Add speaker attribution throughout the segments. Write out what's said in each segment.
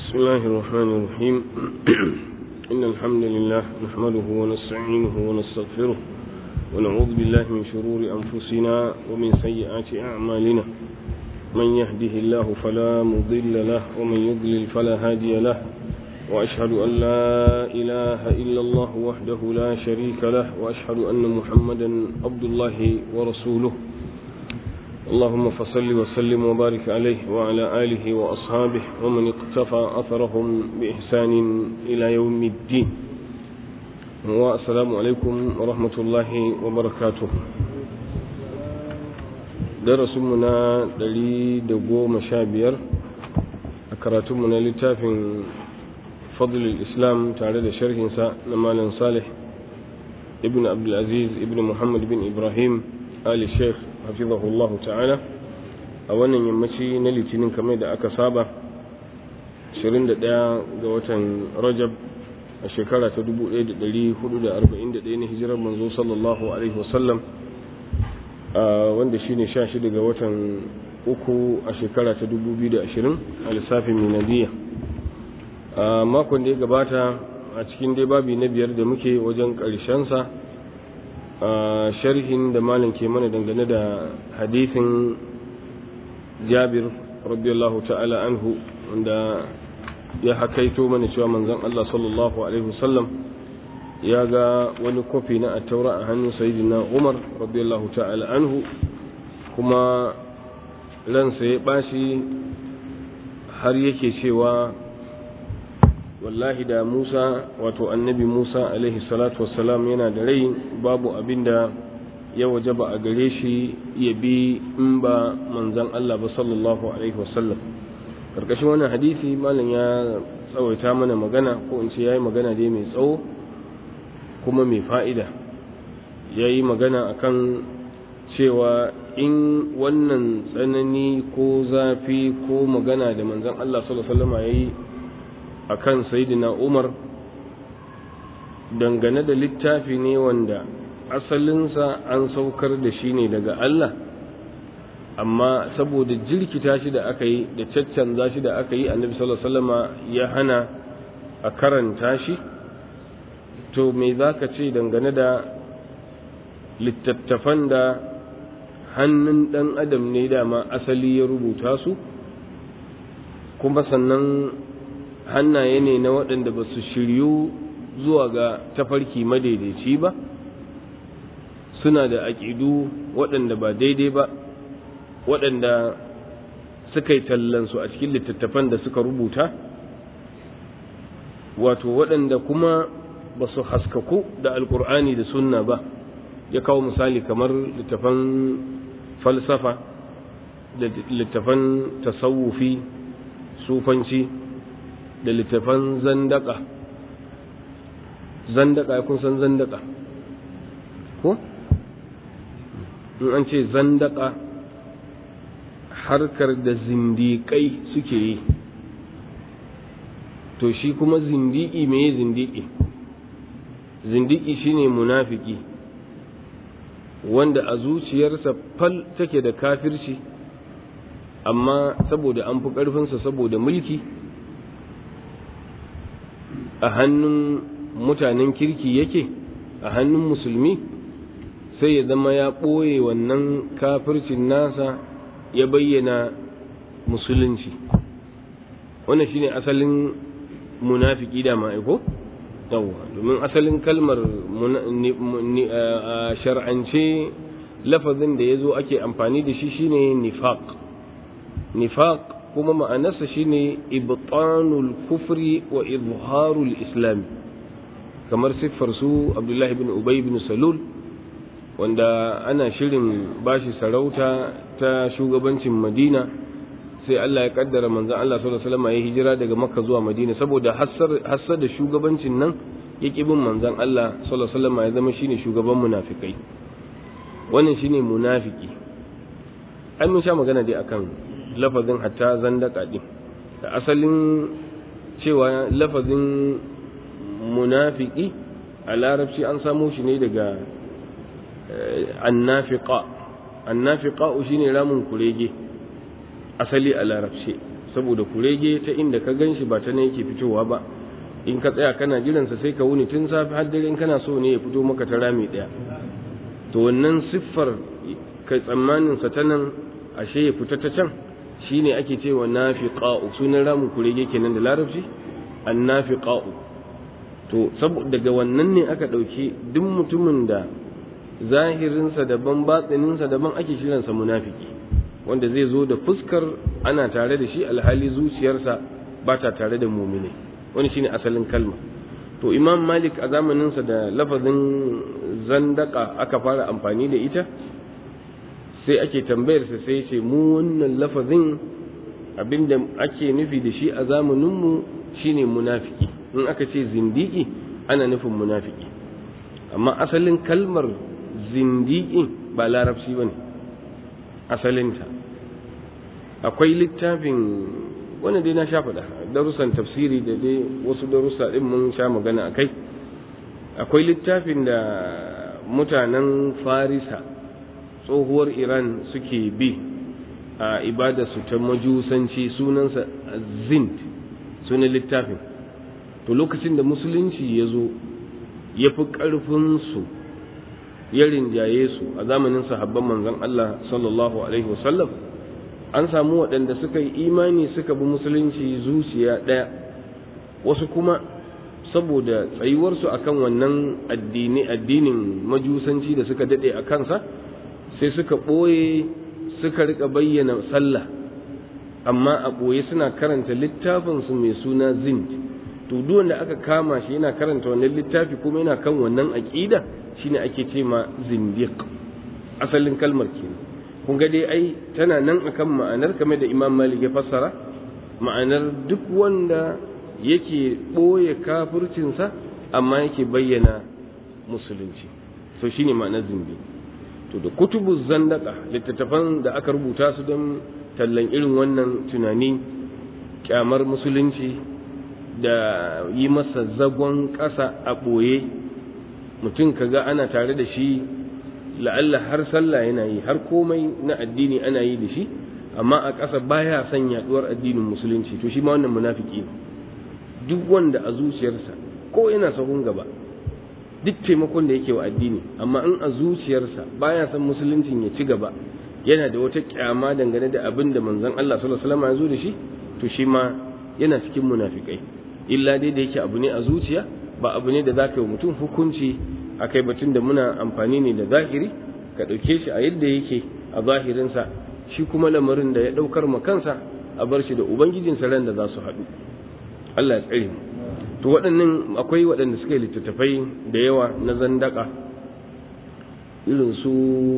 Speaker 1: بسم الله الرحمن الرحيم إن الحمد لله نحمده ونستعينه ونستغفره ونعوذ بالله من شرور أنفسنا ومن سيئات أعمالنا من يهده الله فلا مضل له ومن يضلل فلا هادي له وأشهد أن لا إله إلا الله وحده لا شريك له وأشهد أن محمدا عبد الله ورسوله اللهم فصل وسلم وبارك عليه وعلى آله وأصحابه ومن اقتفى أثرهم بإحسان إلى يوم الدين والسلام عليكم ورحمة الله وبركاته درس منا دلي دقو مشابير أكرات منا لتاف فضل الإسلام تعالى شرح نمال صالح ابن عبد العزيز ابن محمد بن إبراهيم آل الشيخ hafizahullahu ta'ala a wannan yammaci na litinin kamar da aka saba 21 ga watan rajab a shekara ta 1441 na hijirar manzo sallallahu alaihi wasallam wanda shine 16 ga watan uku a shekara ta 2020 a lissafin minadiyya a makon da ya gabata a cikin dai babi na biyar da muke wajen ƙarshensa a sharhin da malam ke mana dangane da hadithin jabir radiyallahu ta'ala anhu wanda ya hakaito mana cewa manzon Allah sallallahu alaihi wasallam ya ga wani kofi na attaura a hannun sayyidina Umar radiyallahu ta'ala anhu kuma ransa ya bashi har yake cewa wallahi da Musa wato annabi Musa alaihi salatu wassalam yana da rai babu abin da ya wajaba a gare shi ya bi in ba manzan Allah ba sallallahu alaihi wasallam karkashin wannan hadisi malam ya tsawaita mana magana ko in ce yayi magana dai mai tsawo kuma mai fa'ida yayi magana akan cewa in wannan tsanani ko zafi ko magana da manzan Allah sallallahu alaihi wasallam yayi a kan sayidina umar dangane da littafi ne wanda asalinsa an saukar da shi ne daga Allah amma saboda jirkita shi da aka yi da caccanza shi da aka yi annabi sallallahu alaihi ya hana a karanta shi to me za ka ce dangane da littattafan da hannun ɗan adam ne dama asali ya rubuta su kuma sannan hannaye ne na waɗanda ba su shiryu zuwa ga tafarki madaidaici ba suna da aƙidu waɗanda ba daidai ba waɗanda suka yi tallansu a cikin littattafan da suka rubuta wato waɗanda kuma ba su haskaku da alkur'ani da sunna ba ya kawo misali kamar littafan falsafa da littafan tasawufi sufanci da littafan zandaka zandaka kun san zandaka ko in an ce zandaka harkar da zindiƙai suke yi to shi kuma zindiki me zindiki zindiki shine munafiki wanda a zuciyarsa fal take da kafirci amma saboda an fi ƙarfinsa saboda mulki a hannun mutanen kirki yake a hannun musulmi sai ya zama ya ɓoye wannan kafircin nasa ya bayyana musulunci wannan shine asalin munafiki da ma'aiko yawwa domin asalin kalmar shar'ance lafazin da ya zo ake amfani da shi shine nifaq nifaq kuma ma'anarsa shine ibtanul kufri wa izharul islam kamar siffar su abdullahi bin ubay bin salul wanda ana shirin bashi sarauta ta shugabancin madina sai Allah ya kaddara manzon Allah sallallahu alaihi wasallam ya hijira daga makka zuwa madina saboda hassar da shugabancin nan ya bin manzon Allah sallallahu alaihi wasallam ya zama shine shugaban munafikai wannan shine munafiki ai mun sha magana dai akan lafazin hatta zandaka din da asalin cewa lafazin munafiki a larabci an samo shi ne daga annafiqa annafiqa shine ramin kurege asali a larabci saboda kurege ta inda ka gan shi ba ta ne yake fitowa ba in ka tsaya kana jiransa sai ka wuni tun safi har dare in kana so ne ya fito maka ta rami ɗaya to wannan siffar kai tsammanin sa ta nan ashe ya fita ta can shine ake cewa nafiqa'u sunan ramin kurege kenan da larabci annafiqa'u to saboda daga wannan ne aka ɗauki duk mutumin da zahirinsa daban batsininsa daban ake kiransa munafiki wanda zai zo da fuskar ana tare da shi alhali zuciyarsa ba ta tare da mumine wani shine asalin kalma to imam malik a zamaninsa da lafazin zandaka aka fara amfani da ita sai ake tambayarsa sai ce mu wannan lafazin abinda ake nufi da shi a zamaninmu shine munafiki in aka ce zindiki ana nufin munafiki amma asalin kalmar zindiki ba larabci ba ne asalinta akwai littafin wanda dai na sha faɗa darussan tafsiri da dai wasu darussa ɗin mun sha magana a kai akwai littafin da mutanen farisa tsohuwar iran suke bi a ibadarsu ta majusanci sunansa zint sunan littafin to lokacin da musulunci ya zo ya fi ƙarfinsu ya rinjaye su a zamanin sahabban manzon Allah sallallahu alaihi wasallam an samu waɗanda suka yi imani suka bi musulunci zuciya ɗaya wasu kuma saboda tsayuwarsu akan wannan addini addinin majusanci da suka daɗe a kansa sai suka ɓoye suka rika bayyana sallah amma a ɓoye suna karanta littafinsu mai suna zint to duk wanda aka kama shi yana karanta wannan littafi kuma yana kan wannan aƙida shine ake ce ma zindiq asalin kalmar kenan kun ga dai ai tana nan akan ma'anar kamar da Imam Malik ya fassara ma'anar duk wanda yake ɓoye kafircinsa amma yake bayyana musulunci so shine ma'anar zindi to da kutubu zandaka littattafan da aka rubuta su don tallan irin wannan tunani kyamar musulunci da yi masa zagon ƙasa a ɓoye mutum kaga ana tare da shi la'alla har sallah yana yi har komai na addini ana yi da shi amma a ƙasa baya son yaduwar addinin musulunci to shi ma wannan munafiki ne duk wanda a zuciyarsa ko yana sahun gaba duk taimakon da yake wa addini amma in a zuciyarsa baya son musuluncin ya ci gaba yana da wata kyama dangane da abin da manzon Allah sallallahu alaihi wasallam ya zo da shi to shi ma yana cikin munafikai illa dai da yake abu ne a zuciya ba abu ne da za ka yi mutum hukunci a kai batun da muna amfani ne da zahiri ka ɗauke shi a yadda yake a zahirinsa shi kuma lamarin da ya ɗaukar ma kansa a bar shi da ubangijinsa ran da za su haɗu Allah ya tsare mu to waɗannan akwai waɗanda suka yi littattafai da yawa na zandaka irin su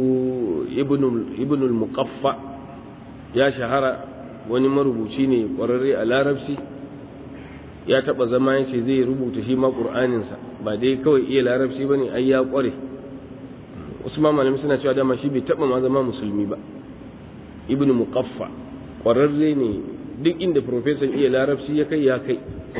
Speaker 1: ibnul muqaffa ya shahara wani marubuci ne ƙwararre a larabci ya taɓa zama ya ce zai rubuta shi ma ƙur'aninsa ba dai kawai iya larabci ba ne ai ya ƙware wasu ma malami suna cewa dama shi bai taɓa ma zama musulmi ba ibn muqaffa ƙwararre ne duk inda profesan iya larabci ya kai ya kai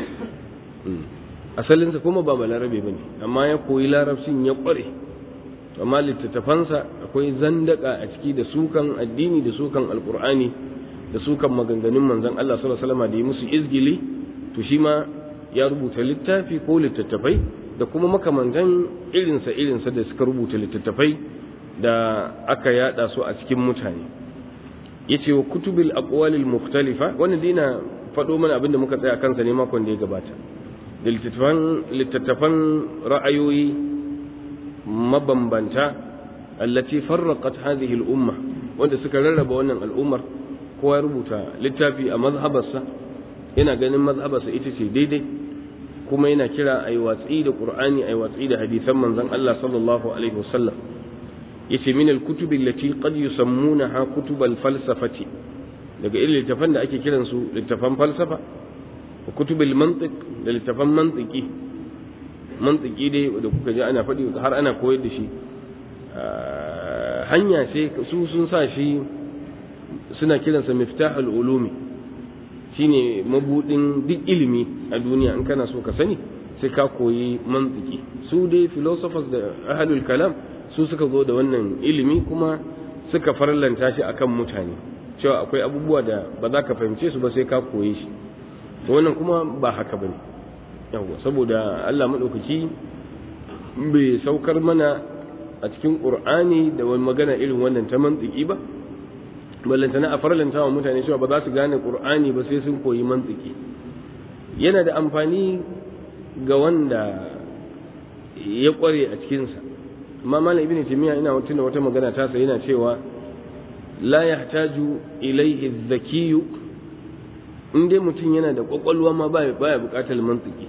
Speaker 1: asalinsa kuma ba balarabe ba ne amma ya koyi larabcin ya ƙware amma littattafansa akwai zandaka a ciki da sukan addini da sukan alƙur'ani da sukan maganganun manzon Allah sallallahu alaihi wasallam da yi musu izgili to shi ma ya rubuta littafi ko littattafai da kuma makamantan irinsa irinsa da suka rubuta littattafai da aka yada su a cikin mutane yace wa kutubil aqwalil mukhtalifa wannan dina faɗo mana abinda muka tsaya kansa ne makon da ya gabata da littattafan littattafan ra'ayoyi mabambanta allati farraqat hadhihi al-umma wanda suka rarraba wannan al'ummar kowa ya rubuta littafi a mazhabarsa yana ganin mazhabarsa ita ce daidai kuma yana kira a yi watsi da ƙur'ani a yi watsi da hadisan manzon Allah sallallahu alaihi wasallam yace min al-kutubi allati qad yusammunaha kutub al-falsafati daga irin littafan da ake kiran su littafan falsafa wa kutub al-mantiq da littafan mantiki mantiki dai da kuka ji ana faɗi har ana koyar da shi hanya ce su sun sa shi suna kiransa miftahul ulumi shine mabudin duk ilimi a duniya in kana so ka sani sai ka koyi mantiki su dai philosophers da ahlul kalam su suka zo da wannan ilimi kuma suka farlanta shi akan mutane cewa akwai abubuwa da ba za ka fahimce su ba sai ka koye shi to wannan kuma ba haka bane yawa saboda Allah madaukaki bai saukar mana a cikin Qur'ani da wani magana irin wannan ta mantiki ba ballantana a farlanta wa mutane cewa ba za su gane Qur'ani ba sai sun koyi mantiki yana da amfani ga wanda ya kware a cikinsa amma malam ibn timiya ina tuna wata magana ta sa yana cewa la yahtaju ilayhi zakiyu in dai mutum yana da kwakwalwa ma baya baya bukatar mantiki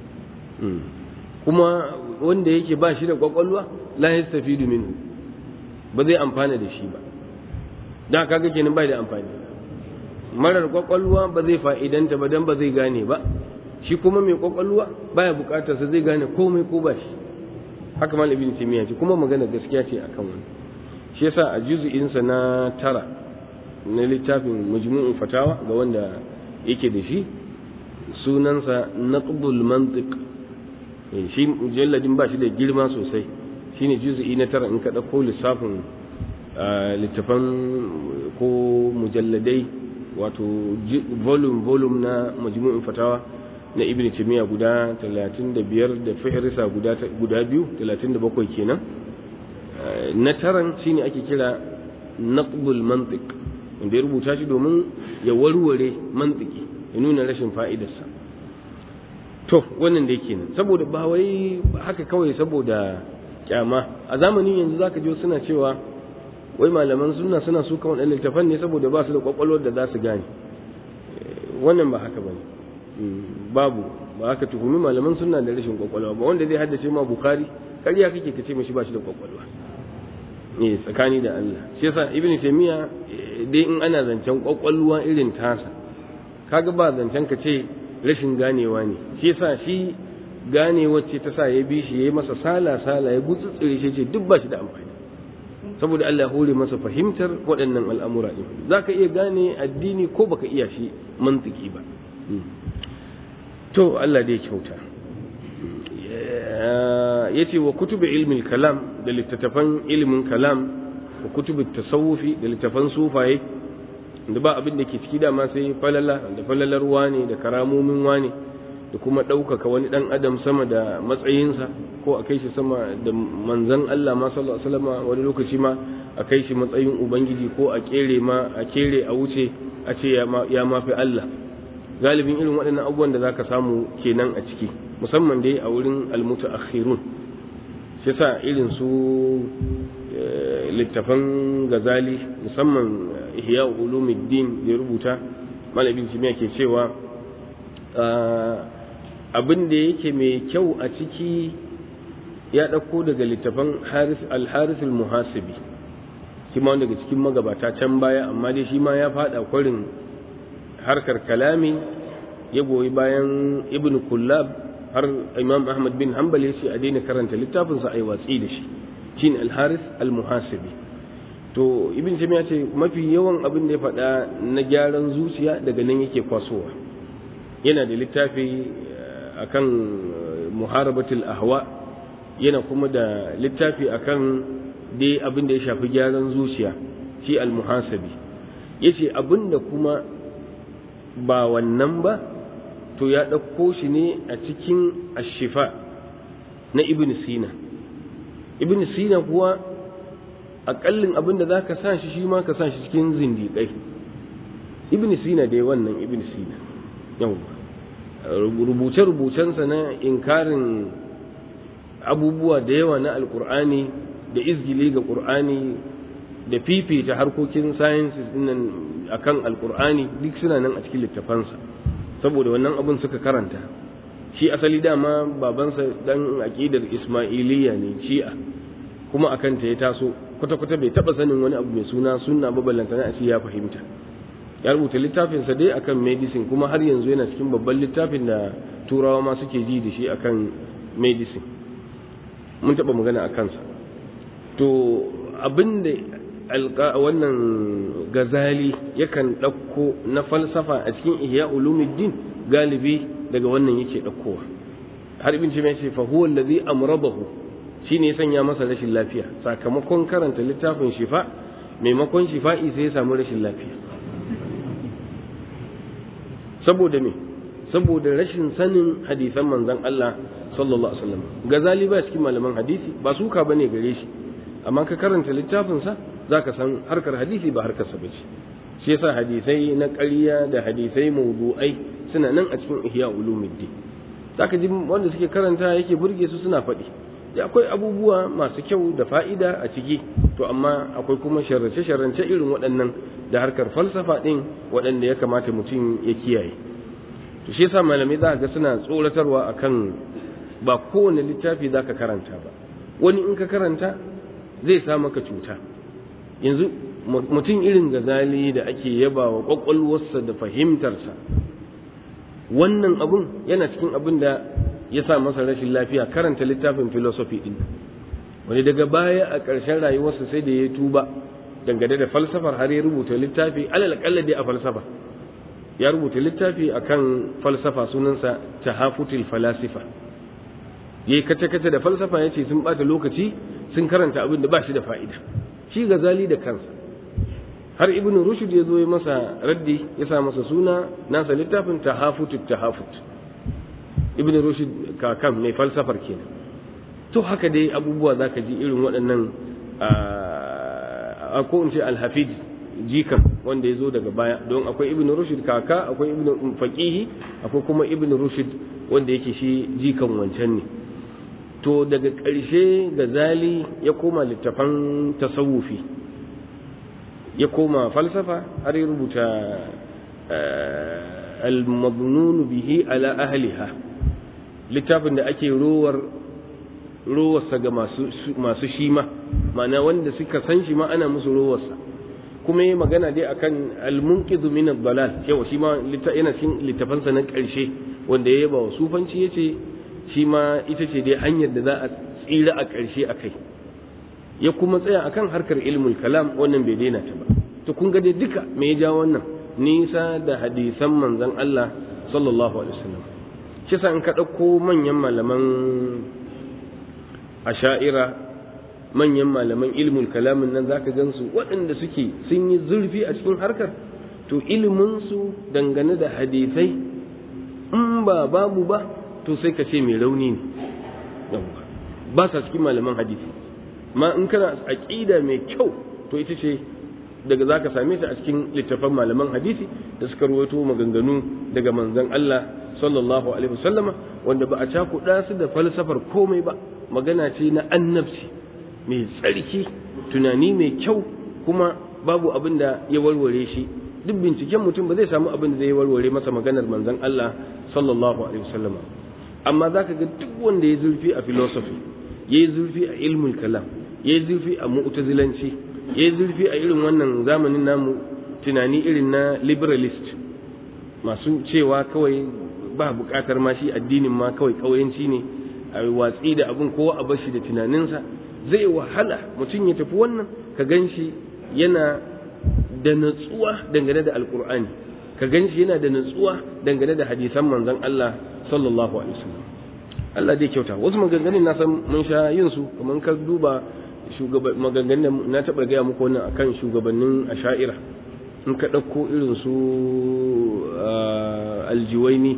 Speaker 1: kuma wanda yake ba shi da kwakwalwa la yastafidu minhu ba zai amfana da shi ba dan kaga kenan bai da amfani marar kwakwalwa ba zai fa'idanta ba dan ba zai gane ba shi kuma mai kwakwalwa baya bukatar sa zai gane komai ko ba shi haka mal ibn taymiya ce kuma magana gaskiya ce akan wani shi yasa a juz'in sa na tara na littafin majmu'un fatawa ga wanda yake da shi sunansa naqbul mantiq shi mujalladin ba shi da girma sosai shine juz'i na tara in ka dauko lissafin littafan ko mujalladai wato volume volume na majmu'un fatawa na ibn timiya guda 35 da fihrisa guda guda biyu 37 kenan na taran shine ake kira naqbul mantiq wanda ya rubuta shi domin ya warware mantiki ya nuna rashin fa'idarsa to wannan da yake nan saboda ba wai haka kawai saboda kyama a zamanin yanzu zaka ji suna cewa wai malaman sunna suna suka waɗannan littafan ne saboda ba su da kwakwalwar da za su gane wannan ba haka bane babu ba haka tuhumi malaman sunna da rashin kwakwalwa ba wanda zai haddace ma bukhari ƙarya kake ka ce mashi ba shi da kwakwalwa eh tsakani da Allah shi yasa ibnu taymiya dai in ana zancen kwakwalwa irin tasa kaga ba zancen ka ce rashin ganewa ne shi yasa shi ganewar ce ta sa ya bi shi yayi masa sala sala ya gutsutsure shi ce duk ba shi da amfani saboda Allah ya hore masa fahimtar waɗannan al'amura ɗin za ka iya gane addini ko baka iya shi mantiki ba to Allah dai kyauta ya ce wa kutubi ilmin kalam da littattafan ilmin kalam wa kutubi tasawufi da littattafan sufaye da ba abin da ke ciki dama sai falala da falalar wane da karamomin wane da kuma ɗaukaka wani ɗan adam sama da matsayinsa ko a kai shi sama da manzan Allah ma sallallahu alaihi wasallam wani lokaci ma a kai shi matsayin ubangiji ko a kere ma a kere a wuce a ce ya mafi Allah galibin irin waɗannan abubuwan da zaka samu kenan a ciki musamman dai a wurin almutaakhirun shi sa irin su littafan gazali musamman ihya ulumuddin da ya rubuta malamin jimiya ke cewa abin da yake mai kyau a ciki ya ɗauko daga littafan al-haris al-muhasibi shi ma daga cikin magabata can baya amma dai shi ma ya faɗa kwarin harkar kalami ya goyi bayan ibn kullab har imam ahmad bin hanbal ya ce a daina karanta littafinsa a yi watsi da shi shine al-haris al-muhasibi to ibn ya ce mafi yawan abin da ya faɗa na gyaran zuciya daga nan yake kwasowa yana da littafi akan muharabatul ahwa yana kuma da littafi akan dai abin da ya shafi gyaran zuciya shi al-muhasabi yace abin da kuma ba wannan ba to ya ɗauko shi ne a cikin ashifa na ibn sina ibn sina kuwa aƙallin abin da za ka sa shi shi ma ka sa shi cikin zindiƙai ibn sina dai wannan ibn sina yau rubuce-rubucensa na inkarin abubuwa da yawa na alkur'ani da izgili ga ƙur'ani da fifita harkokin sciences nan akan alkur'ani duk suna nan a cikin littafansa saboda wannan abin suka karanta shi asali dama babansa dan aqidar ismailiyya ne shi'a kuma akan ta ya taso kwata-kwata bai taba sanin wani abu mai suna sunna ba ballantana a ya fahimta ya rubuta littafinsa dai akan medicine kuma har yanzu yana cikin babban littafin da turawa ma suke ji da shi akan medicine mun taba magana a kansa to abin da wannan gazali yakan ɗauko na falsafa a cikin ihya ulumuddin galibi daga wannan yake ɗaukowa har ibn ce ce fa huwa allazi amradahu shine ya sanya masa rashin lafiya sakamakon karanta littafin shifa maimakon shifa'i sai ya samu rashin lafiya saboda me saboda rashin sanin hadisan manzon Allah sallallahu alaihi wasallam gazali ba cikin malaman hadisi ba suka bane gare shi amma ka karanta littafin sa zaka san harkar hadisi ba harkar sa bace shi yasa hadisai na ƙarya da hadisai mawdu'ai suna nan a cikin ihya ulumuddin zaka ji wanda suke karanta yake burge su suna faɗi da akwai abubuwa masu kyau da fa'ida a ciki to amma akwai kuma sharrace-sharrance irin waɗannan da harkar falsafa ɗin waɗanda ya kamata mutum ya kiyaye to shi yasa malamai za ga suna tsoratarwa akan ba kowane littafi za ka karanta ba wani in ka karanta zai sa maka cuta yanzu mutum irin gazali da ake yaba wa ƙwaƙwalwarsa da fahimtarsa wannan abun yana cikin abin da ya sa masa rashin lafiya karanta littafin philosophy din wani daga baya a ƙarshen rayuwarsa sai da ya tuba dangane da falsafar har ya rubuta littafi alal akalla dai a falsafa ya rubuta littafi akan falsafa sunansa tahafutul falasifa yayi kace kace da falsafa yace sun bata lokaci sun karanta abin da ba shi da fa'ida shi gazali da kansa har ibn rushd ya zo ya masa raddi ya sa masa suna nasa littafin tahafutut tahafut ibn rushd kakan mai falsafar kenan to haka dai abubuwa zaka ji irin waɗannan a ko in ce alhafid jikan wanda ya zo daga baya don akwai ibn rushd kaka akwai ibn faqihi akwai kuma ibn rushd wanda yake shi jikan wancan ne to daga ƙarshe gazali ya koma littafan tasawufi ya koma falsafa har ya rubuta al-madnun bihi ala ahliha littafin da ake rowar rowarsa ga masu masu shima ma'ana wanda suka san shi ma ana musu rowarsa kuma yi magana dai akan al-munqidhu min ad-dalal yawa shi ma yana cikin littafansa na ƙarshe wanda ya yaba wa sufanci yace shi ma ita ce dai hanyar da za a tsira a ƙarshe akai ya kuma tsaya akan harkar ilmul kalam wannan bai daina ta ba to kun ga dai duka me ya ja wannan nisa da hadisan manzon Allah sallallahu alaihi wasallam shi sa in ka ɗauko manyan malaman asha'ira manyan malaman ilmul kalamin nan zaka gansu waɗanda suke sun yi zurfi a cikin harkar to ilimin su dangane da hadisai in ba babu ba to sai ka ce mai rauni ne ba sa cikin malaman hadisi ma in kana aqida mai kyau to ita ce daga zaka same ta a cikin littafan malaman hadisi da suka ruwaito maganganu daga manzon Allah sallallahu alaihi wasallama wanda ba a cakuɗa su da falsafar komai ba magana ce na annabci mai tsarki tunani mai kyau kuma babu abin da ya warware shi duk binciken mutum ba zai samu abin da zai warware masa maganar manzon Allah sallallahu alaihi wasallama amma zaka ga duk wanda ya zurfi a philosophy ya yi zurfi a ilmul kalam ya yi zurfi a mu'tazilanci ya yi zurfi a irin wannan zamanin namu tunani irin na liberalist masu cewa kawai ba bukatar ma shi addinin ma kawai kauyanci ne a watsi da abin kowa a bashi da tunaninsa zai wahala mutum ya tafi wannan ka gan shi yana da natsuwa dangane da alkur'ani ka gan shi yana da natsuwa dangane da hadisan manzon Allah sallallahu alaihi wasallam Allah dai kyauta wasu maganganun na san mun sha yin su kamar ka duba shugaban maganganun na taɓa gaya muku wannan akan shugabannin asha'ira in ka ɗauko irin su aljiwaini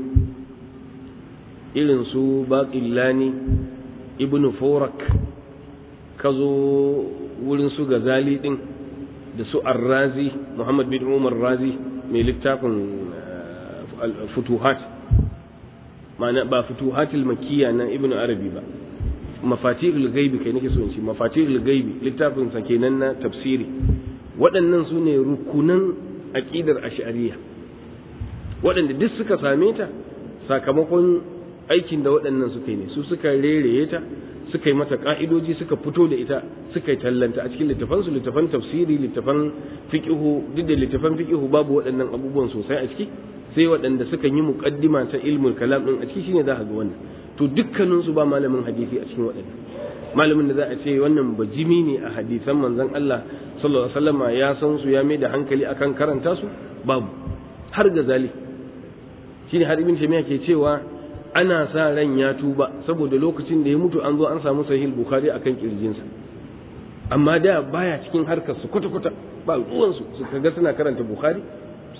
Speaker 1: irin su baƙillani ibn forak ka zo wurin su gazali ɗin da su arrazi muhammad bin umar razi mai littafin futuhat ma'ana ba futuhatul makiyya na ibn arabi ba mafatihul gaibi kai nake so in ce mafatihul gaibi littafin sa kenan na tafsiri waɗannan su ne rukunan aqidar ash'ariyya waɗanda duk suka same ta sakamakon aikin da waɗannan suka yi ne su suka rereye ta suka yi mata ka'idoji suka fito da ita suka yi tallanta a cikin littafan su littafan tafsiri littafan fiqhu duk da littafan fiqhu babu waɗannan abubuwan sosai a ciki sai waɗanda suka yi muqaddima ta ilmul kalam din a ciki shine za ka ga wannan to dukkanin su ba malamin hadisi a cikin waɗannan malamin da za a ce wannan bajimi ne a hadisan manzon Allah sallallahu alaihi wasallam ya san su ya mai da hankali akan karanta su babu har gazali shine har ibn Taymiyyah ke cewa ana sa ran ya tuba saboda lokacin da ya mutu an zo an samu sahih bukhari akan kirjinsa amma da baya cikin harkar su kwata kwata ba ruwan su su kaga suna karanta bukhari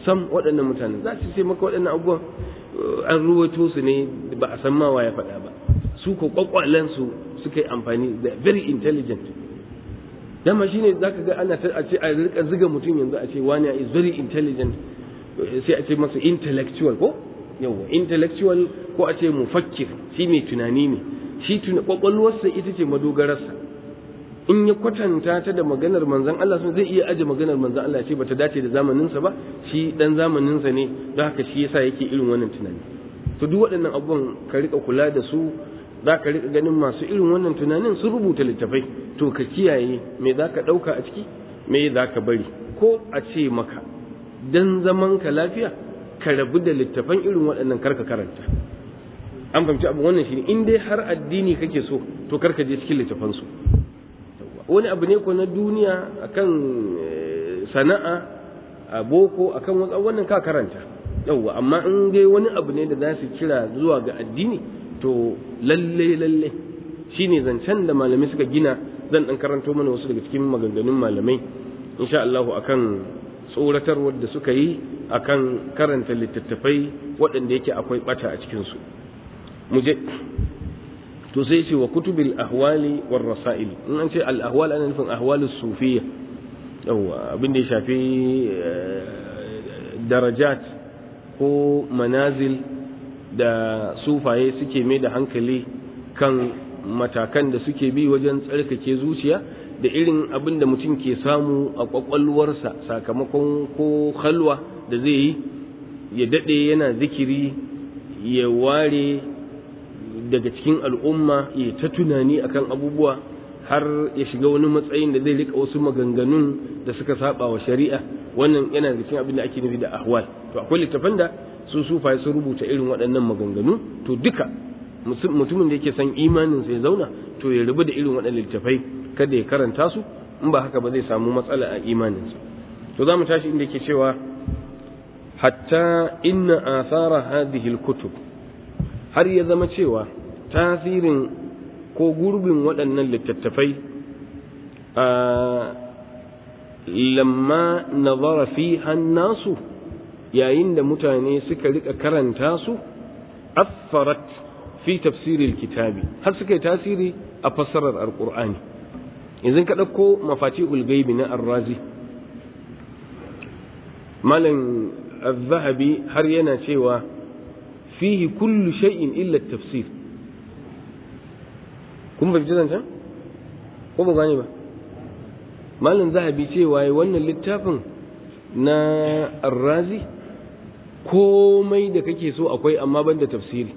Speaker 1: sam waɗannan mutanen za su sai maka waɗannan abubuwan an ruwato su ne ba a san ma ya faɗa ba su ko kwakwalensu suka yi amfani da very intelligent dama shine zaka ga ana ta a ce a rika ziga mutum yanzu a ce wani is very intelligent sai a ce masa intellectual ko yawa intellectual ko a ce mufakkir shi mai tunani ne shi kwakwalwarsa ita ce madogararsa in ya kwatanta ta da maganar manzon Allah sun zai iya aje maganar manzon Allah ce bata dace da zamaninsa ba shi dan zamaninsa ne don haka shi yasa yake irin wannan tunani to duk waɗannan abubuwan ka rika kula da su za ka rika ganin masu irin wannan tunanin sun rubuta littafai to ka kiyaye me za ka ɗauka a ciki me za ka bari ko a ce maka dan zaman ka lafiya ka rabu da littafan irin waɗannan karka karanta an fahimci abu wannan shi in dai har addini kake so to karka je cikin littafansu wani abu ne ko na duniya akan sana'a a boko akan wasu wannan ka karanta yauwa amma in dai wani abu ne da za su kira zuwa ga addini to lalle lalle shine zancen da malamai suka gina zan dan karanto mana wasu daga cikin maganganun malamai insha Allah akan tsoratarwar da suka yi akan karanta littattafai waɗanda yake akwai bata a cikin su muje to sai ce wa kutubil ahwali war rasail in an ce al ahwal ana nufin ahwalus sufiyya yawa abin da ya shafi darajat ko manazil da sufaye suke mai da hankali kan matakan da suke bi wajen tsarkake zuciya da irin abin da mutum ke samu a kwakwalwarsa sakamakon ko halwa da zai yi ya daɗe yana zikiri ya ware daga cikin al'umma ya ta tunani akan abubuwa har ya shiga wani matsayin da zai rika wasu maganganun da suka saba wa shari'a wannan yana da cikin abin da ake nufi da ahwal to akwai littafan da su sufaye sun rubuta irin waɗannan maganganu to duka mutumin da yake son imanin sai zauna to ya rubu da irin waɗannan littafai kada ya karanta su in ba haka ba zai samu matsala a imaninsa to za mu tashi inda yake cewa hatta inna athara hadhihi alkutub har ya zama cewa tasirin ko gurbin waɗannan littattafai a lamma nazara fi hannasu yayin da mutane suka rika karanta su affarat fi tafsiril kitabi har suka yi tasiri a fassarar alqur'ani yanzu ka ɗauko mafatihul gaibi na arrazi malam az-zahabi har yana cewa fihi kullu shay'in illa tafsir kun fahimci zancen ko ba gane ba malam zahabi cewa wannan littafin na arrazi komai da kake so akwai amma ban da tafsiri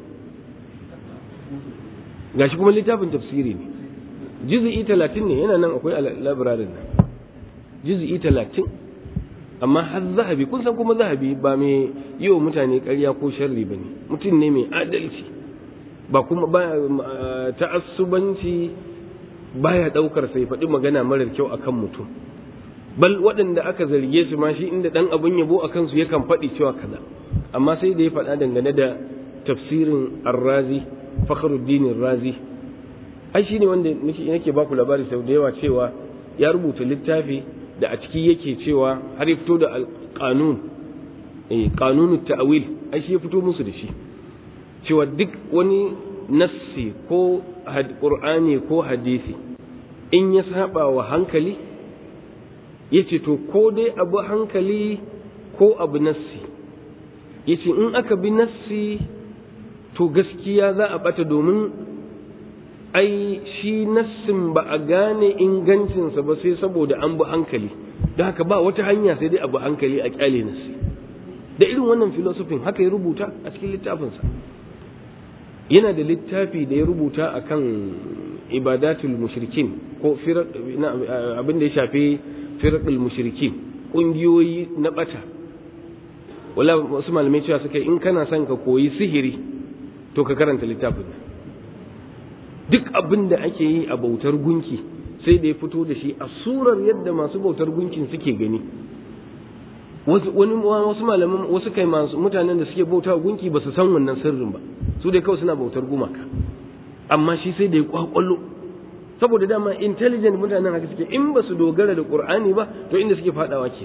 Speaker 1: gashi kuma littafin tafsiri ne juz'i talatin ne yana nan akwai a labirarin nan juz'i talatin amma har zahabi kun san kuma zahabi ba mai yi wa mutane ƙarya ko sharri ba ne mutum ne mai adalci ba kuma ba ta'assubanci baya ɗaukar sai faɗi magana marar kyau akan mutum bal waɗanda aka zarge su ma shi inda ɗan abin yabo a kansu yakan faɗi cewa kaza amma sai da ya faɗa dangane da tafsirin arrazi fakhruddin razi ai shi ne wanda nake baku labari sau da yawa cewa ya rubuta littafi da a ciki yake cewa har ya fito da alƙanun eh ƙanunut ta'wil ai shi ya fito musu da shi cewa duk wani nassi ko qur'ani ko hadisi in ya saba wa hankali yace to ko dai abu hankali ko abu nassi yace in aka bi nassi to gaskiya za a bata domin ai shi nassin ba a gane ingancinsa ba sai saboda an bi hankali don haka ba wata hanya sai dai abu hankali a kyale nassi da irin wannan filosofin haka ya rubuta a cikin littafinsa yana da littafi da ya rubuta akan ibadatul mushrikin ko abin da ya shafi firqul mushrikin ƙungiyoyi na bata wala wasu malamai cewa suka in kana son ka koyi sihiri to ka karanta littafin duk abin da ake yi a bautar gunki sai da ya fito da shi a surar yadda masu bautar gunkin suke gani wani wasu malaman wasu kai masu mutanen da suke bauta gunki ba su san wannan sirrin ba su dai kawai suna bautar gumaka amma shi sai da ya kwakwallo saboda dama intelligent mutanen haka suke in ba su dogara da qur'ani ba to inda suke fadawa ke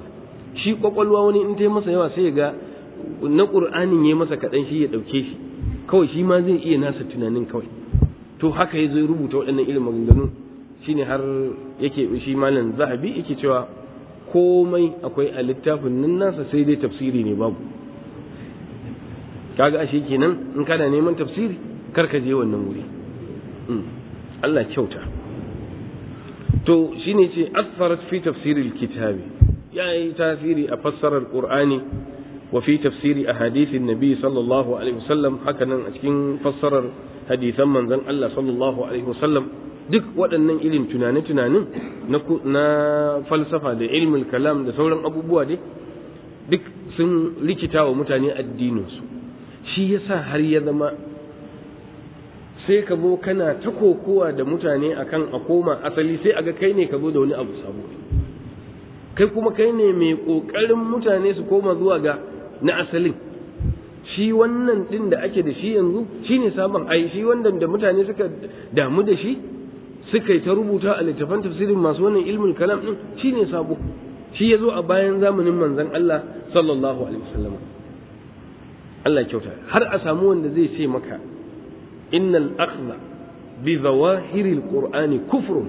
Speaker 1: shi kwakwalwa wani in ta masa yawa sai ga na ƙur'anin ya masa kaɗan shi ya ɗauke shi kawai shi ma zai iya nasa tunanin kawai to haka ya zo rubuta waɗannan irin maganganun shine har yake shi malam zahabi yake cewa komai akwai a littafin nan nasa sai dai tafsiri ne babu kaga ashe kenan in kana neman tafsiri kar ka je wannan wuri Allah kyauta to shine ce asfarat fi tafsiril kitabi ya yi tasiri a fassarar qur'ani wa fi tafsiri ahadithin nabi sallallahu alaihi wasallam haka nan a cikin fassarar hadisan manzon Allah sallallahu alaihi wasallam duk waɗannan irin tunane-tunanin na falsafa da ilmul kalam da sauran abubuwa dai duk sun rikita wa mutane addininsu shi yasa har ya zama sai ka zo kana ta kokowa da mutane akan a koma asali sai aga kai ne ka zo da wani abu sabo kai kuma kai ne mai ƙoƙarin mutane su koma zuwa ga na asalin shi wannan ɗin da ake da shi yanzu shi ne sabon ai shi wanda da mutane suka damu da shi suka yi ta rubuta a littafan tafsirin masu wannan ilmin kalam ɗin shi ne sabo shi ya zo a bayan zamanin manzon Allah sallallahu alaihi wasallam Allah kyauta har a samu wanda zai ce maka innal akhdha bi zawahiril qur'ani kufrun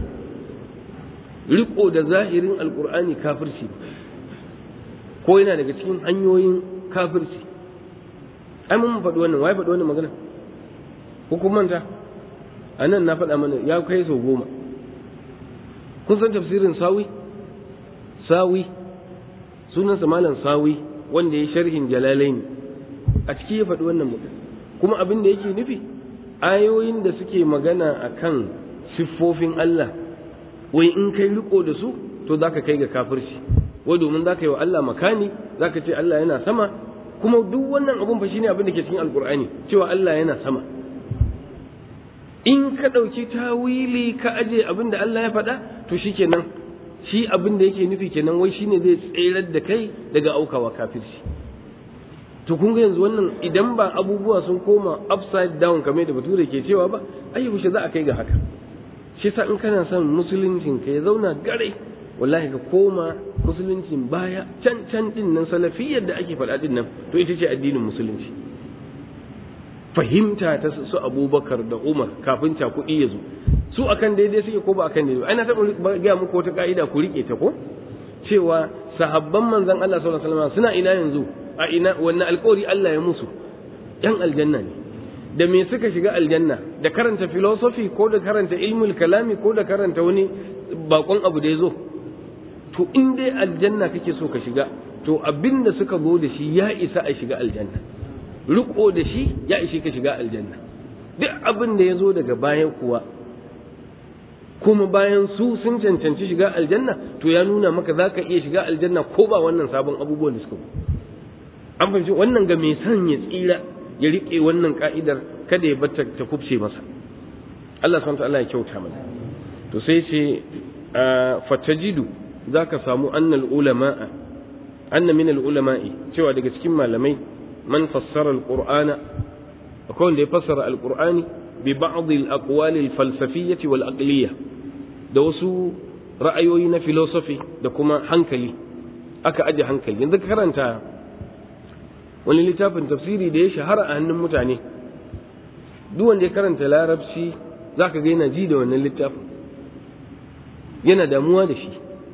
Speaker 1: riko da zahirin alqur'ani kafirci ko yana daga cikin hanyoyin kafirci ai mun faɗi wannan wai faɗi wannan magana ko kun manta a nan na faɗa mana ya kai sau goma kun san tafsirin sawi sawi sunansa malam sawi wanda ya sharhin jalalaini a ciki ya faɗi wannan magana kuma abin da yake nufi ayoyin da suke magana akan siffofin Allah wai in kai riko da su to zaka kai ga kafirci wai domin zaka yi wa Allah makani zaka ce Allah yana sama kuma duk wannan abun fa shine abin da ke cikin alkur'ani cewa Allah yana sama in ka ɗauki tawili ka aje abin da Allah ya faɗa to shikenan shi abin da yake nufi kenan wai shine zai tserar da kai daga aukawa kafirci to kun ga yanzu wannan idan ba abubuwa sun koma upside down kamar da bature ke cewa ba ai yaushe za a kai ga haka shi sa in kana son musuluncin ka ya zauna gare wallahi ka koma musuluncin baya can can din nan salafiyar da ake faɗa din nan to ita ce addinin musulunci fahimta ta su abubakar da umar kafin ta kuɗi ya zo su akan daidai suke ko ba akan daidai ana taɓa gaya muku wata ka'ida ku riƙe ta ko cewa sahabban manzon Allah sallallahu alaihi wasallam suna ina yanzu a ina wannan alƙawari Allah ya musu yan aljanna ne da me suka shiga aljanna da karanta philosophy ko da karanta ilmul kalami ko da karanta wani bakon abu da ya zo to in dai aljanna kake so ka shiga to abin da suka zo da shi ya isa a shiga aljanna riko da shi ya ishe ka shiga aljanna duk abin da ya zo daga bayan kuwa kuma bayan su sun cancanci shiga aljanna to ya nuna maka za ka iya shiga aljanna ko ba wannan sabon abubuwan da suka an fahimci wannan ga mai son ya tsira ya riƙe wannan ka'idar kada ya bata ta kubce masa Allah subhanahu wa ta'ala ya kyauta mana to sai ce fatajidu zaka samu annal ulama'a anna min al ulama'i cewa daga cikin malamai man fassara al qur'ana akwai wanda ya fassara al qur'ani bi ba'd al aqwal al falsafiyyah wal aqliyah da wasu ra'ayoyi na philosophy da kuma hankali aka aje hankali yanzu ka karanta wani littafin tafsiri da ya shahara a hannun mutane duk wanda ya karanta larabci zaka ga yana ji da wannan littafin yana damuwa da shi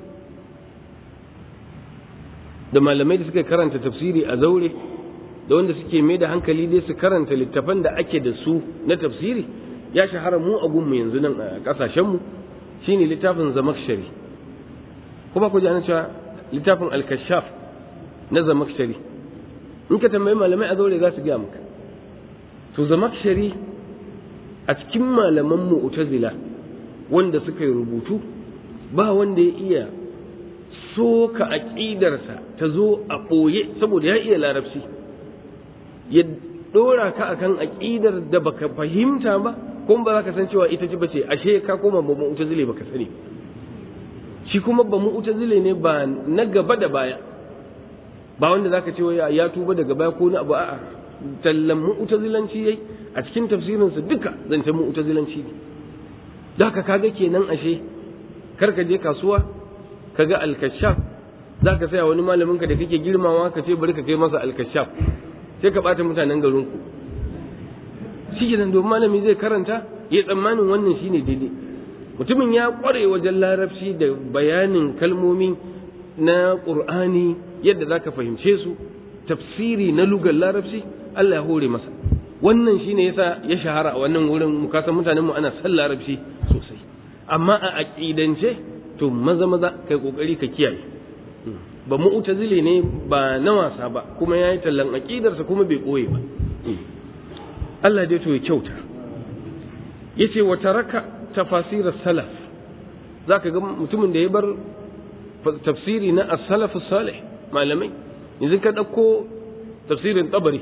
Speaker 1: da malamai da suka karanta tafsiri a zaure da wanda suke mai da hankali dai su karanta littafan da ake da su na tafsiri ya shahara mu a gunmu yanzu nan a kasashenmu shine littafin zamakshari kuma ku ji an cewa littafin alkashaf na zamakshari in ka tambayi malamai a zaure za su gaya maka to zamakshari a cikin malaman mu'tazila wanda suka yi rubutu ba wanda ya iya soka aƙidarsa ta zo a ɓoye saboda ya iya larabci ya ɗora ka akan aƙidar da baka fahimta ba kuma ba za ka san cewa ita ce bace ashe ka koma ba mu'tazile baka sani shi kuma ba mu'tazile ne ba na gaba da baya ba wanda zaka ce ya tuba daga baya ko na abu a'a tallan mu'tazilanci yayi a cikin tafsirinsa duka zancen mu'tazilanci ne da haka kaga kenan ashe kar ka je kasuwa kaga al-kashaf za ka saya wani malamin ka da kake girmawa ka ce bari ka kai masa alkashaf sai ka bata mutanen garin ku shi nan domin malami zai karanta ya tsammanin wannan shine daidai mutumin ya kware wajen larabci da bayanin kalmomi na qur'ani yadda za ka fahimce su tafsiri na lugar larabci Allah ya hore masa wannan shine yasa ya shahara a wannan wurin mukasan mutanen mu ana san larabci sosai amma a aqidance to maza maza kai kokari ka kiyaye ba mu'tazili ne ba na wasa ba kuma yayi tallan aqidarsa kuma bai koye ba Allah dai to ya kyauta yace wa taraka tafasir salaf zaka ga mutumin da ya bar tafsiri na as-salaf salih malamai yanzu ka dauko tafsirin tabari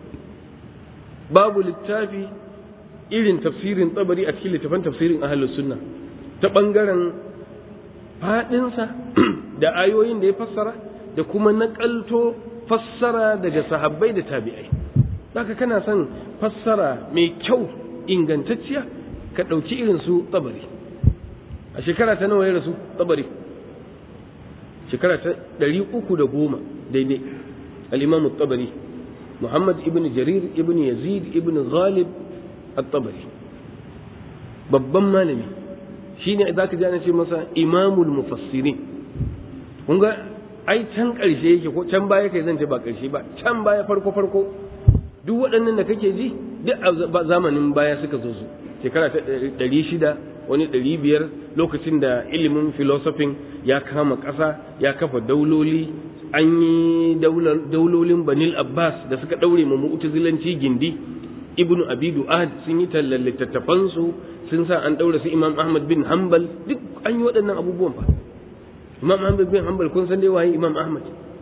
Speaker 1: babu littafi irin tafsirin tabari a cikin littafin tafsirin ahlus sunna ta bangaren fadinsa da ayoyin da ya fassara da kuma nakalto fassara daga sahabbai da tabi'ai haka kana son fassara mai kyau ingantacciya ka ɗauki irin su tsabari a shekara ta nawa ya rasu tsabari shekara ta ɗari uku da goma daidai al'imamu tsabari muhammad ibn jarir ibn yazid ibn ghalib at-tabari babban malami shine za ka ji ana ce masa imamul mufassirin kun ga ai can ƙarshe yake ko can baya kai zan ce ba ƙarshe ba can baya farko farko duk waɗannan da kake ji duk a zamanin baya suka zo su shekara ta ɗari shida wani ɗari biyar lokacin da ilimin filosofin ya kama ƙasa ya kafa dauloli an yi daulolin banil abbas da suka ɗaure ma mu'tazilanci gindi ibnu abi du'ad sun yi tallan littattafansu sun sa an ɗaura su imam ahmad bin hanbal duk an yi waɗannan abubuwan fa imam ahmad bin hanbal kun san dai waye imam ahmad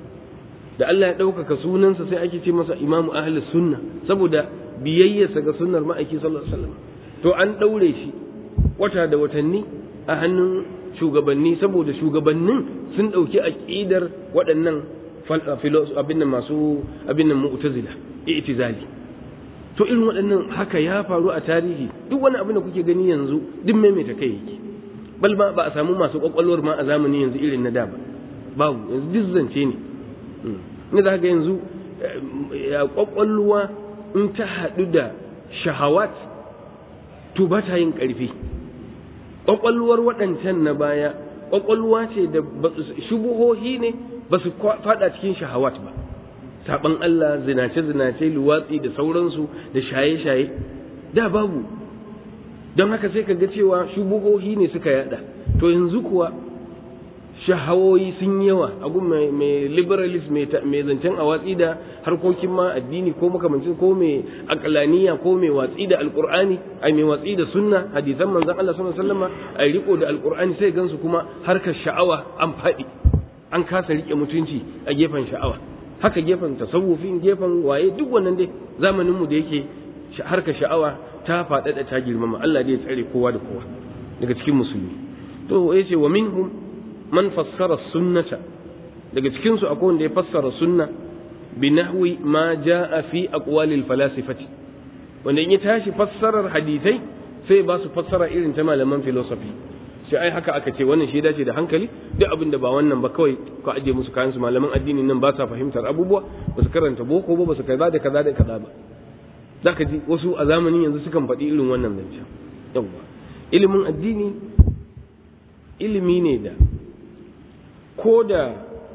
Speaker 1: da Allah ya ɗaukaka sunansa sai ake ce masa imamu ahli sunna saboda biyayyarsa ga sunnar ma'aiki sallallahu alaihi wasallam to an ɗaure shi wata da watanni a hannun shugabanni saboda shugabannin sun ɗauki aƙidar waɗannan abin nan masu abin nan mu'tazila i'tizali to irin waɗannan haka ya faru a tarihi duk wani abin da kuke gani yanzu duk maimaita kai yake bal ma ba a samu masu kwakwalwar ma a zamani yanzu irin na da ba babu yanzu duk zance ne ne za ga yanzu ya kwakwalwa in ta haɗu da shahawat to ba ta yin ƙarfi kwakwalwar waɗancan na baya kwakwalwa ce da shubuhohi ne ba su faɗa cikin shahawat ba saɓan Allah zinace-zinace luwatsi da sauransu da shaye-shaye da babu don haka sai ka ga cewa shubuhohi ne suka yada to yanzu kuwa shahawoyi sun yawa a gun mai liberalist mai zancen a watsi da harkokin ma addini ko makamancin ko mai akalaniya ko mai watsi da alkur'ani ai mai watsi da sunna hadisan manzon Allah sallallahu alaihi wasallam ai riko da alkur'ani sai gansu kuma harkar sha'awa an faɗi an kasa rike mutunci a gefen sha'awa haka gefen tasawufin gefen waye duk wannan dai zamanin mu da yake harkar sha'awa ta faɗaɗa ta girmama Allah dai ya tsare kowa da kowa daga cikin musulmi to yace wa minhum man fassara sunnata daga cikin su akwai wanda ya fassara sunna bi nahwi ma jaa fi aqwalil falasifati wanda in ya tashi fassarar hadisai sai ba su fassara irin ta malaman philosophy sai ai haka aka ce wannan shi dace da hankali duk abin da ba wannan ba kawai ko aje musu kayan su malaman addini nan ba sa fahimtar abubuwa ba su karanta boko ba ba su kaza da kaza da kaza ba zaka ji wasu a zamanin yanzu sukan faɗi irin wannan zancen yawwa ilimin addini ilimi ne da ko da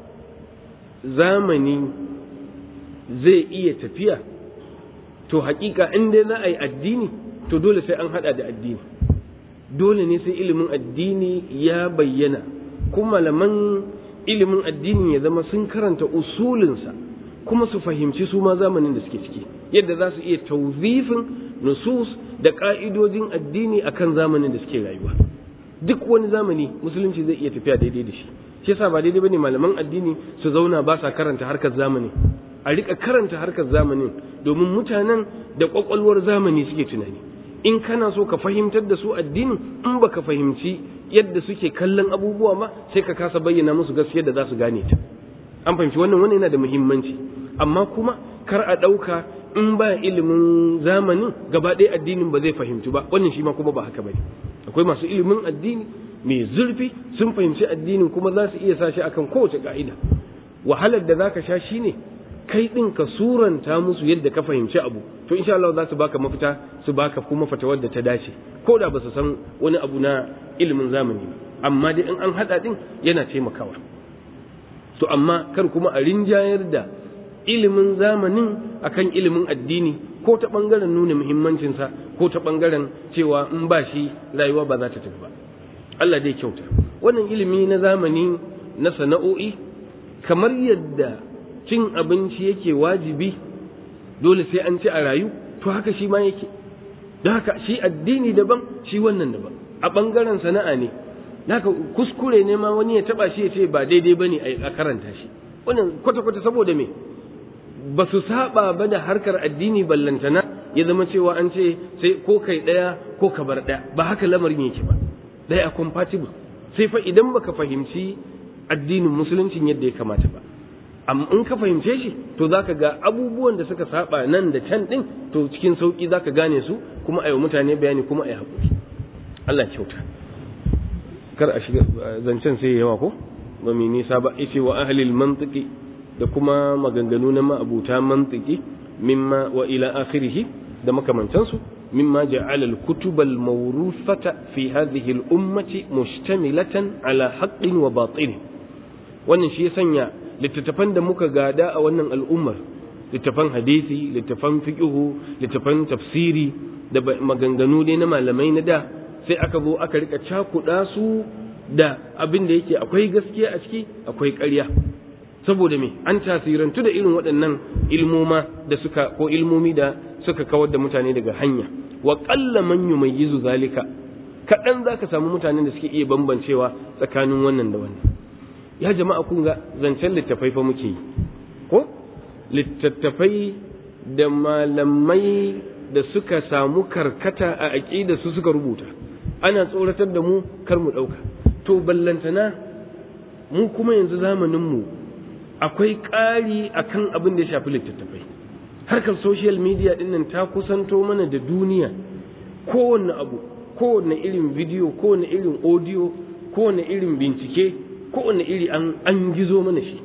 Speaker 1: zamani zai iya tafiya to hakika in dai za a yi addini to dole sai an hada da addini dole ne sai ilimin addini ya bayyana kuma malaman ilimin addini ya zama sun karanta usulinsa kuma su fahimci su ma zamanin da suke ciki yadda za su iya tauzifin nusus da ka'idojin addini akan zamanin da suke rayuwa duk wani zamani musulunci zai iya tafiya daidai da shi shi yasa ba daidai bane malaman addini su zauna ba sa karanta harkar zamani a rika karanta harkar zamanin domin mutanen da kwakwalwar zamani suke tunani in kana so ka fahimtar da su addinin in baka fahimci yadda suke kallon abubuwa ma sai ka kasa bayyana musu gaskiyar da za su gane ta an fahimci wannan wannan yana da muhimmanci amma kuma kar a ɗauka in ba ilimin zamanin gaba ɗaya addinin ba zai fahimci ba wannan shi ma kuma ba haka bane akwai masu ilimin addini mai zurfi sun fahimci addinin kuma za su iya sa shi akan kowace ka'ida wahalar da zaka sha shine kai din ka suranta musu yadda ka fahimci abu to insha Allah za su baka mafita su baka kuma fatawar da ta dace ko da ba su san wani abu na ilimin zamani amma dai in an hada din yana taimakawa to amma kar kuma a rinjayar da ilimin zamanin akan ilimin addini ko ta bangaren nuna muhimmancinsa ko ta bangaren cewa in ba shi rayuwa ba za ta tafi ba Allah dai kyauta wannan ilimi na zamani na sana'o'i kamar yadda cin abinci yake wajibi dole sai an ci a rayu to haka shi ma yake don haka shi addini daban shi wannan daban a bangaren sana'a ne haka kuskure ne ma wani ya taba shi ya ce ba daidai bane a karanta shi wannan kwata-kwata saboda me ba su saba ba da harkar addini ballantana ya zama cewa an ce sai ko kai daya ko ka bar daya ba haka lamarin yake ba daya compatible sai fa idan baka fahimci addinin musuluncin yadda ya kamata ba amma in ka fahimce shi to zaka ga abubuwan da suka saba nan da can din to cikin sauki zaka gane su kuma ayi mutane bayani kuma ayi hakuri Allah kyauta kar a shiga zancen sai yawa ko ba mai nisa ba yace wa ahlil mantiqi da kuma maganganu na ma'abuta mantiki mimma wa ila akhirih da makamantansu mimma ja'ala al-kutub al-mawruthata fi hadhihi al-ummati mustamilatan ala haqqin wa batil wannan shi ya sanya littattafan da muka gada a wannan al'ummar littattafan hadisi littattafan fiqhu littattafan tafsiri da maganganu dai na malamai na da sai aka zo aka rika cakuɗa su da abin da yake akwai gaskiya a ciki akwai ƙarya saboda me an tasirantu da irin waɗannan ilmoma da suka ko ilmomi da suka kawar da mutane daga hanya wa qalla man yumayyizu zalika kaɗan za ka samu mutanen da suke iya bambancewa tsakanin wannan da wannan ya jama'a kun ga zancen littafai fa muke yi ko littattafai da malamai da suka samu karkata a aƙida su suka rubuta ana tsoratar da mu kar mu ɗauka to ballantana mu kuma yanzu zamanin mu akwai ƙari akan abin da ya shafi littattafai harkar social media din nan ta kusanto mana da duniya kowanne abu kowanne irin video kowanne irin audio kowanne irin bincike kowanne iri an an gizo mana shi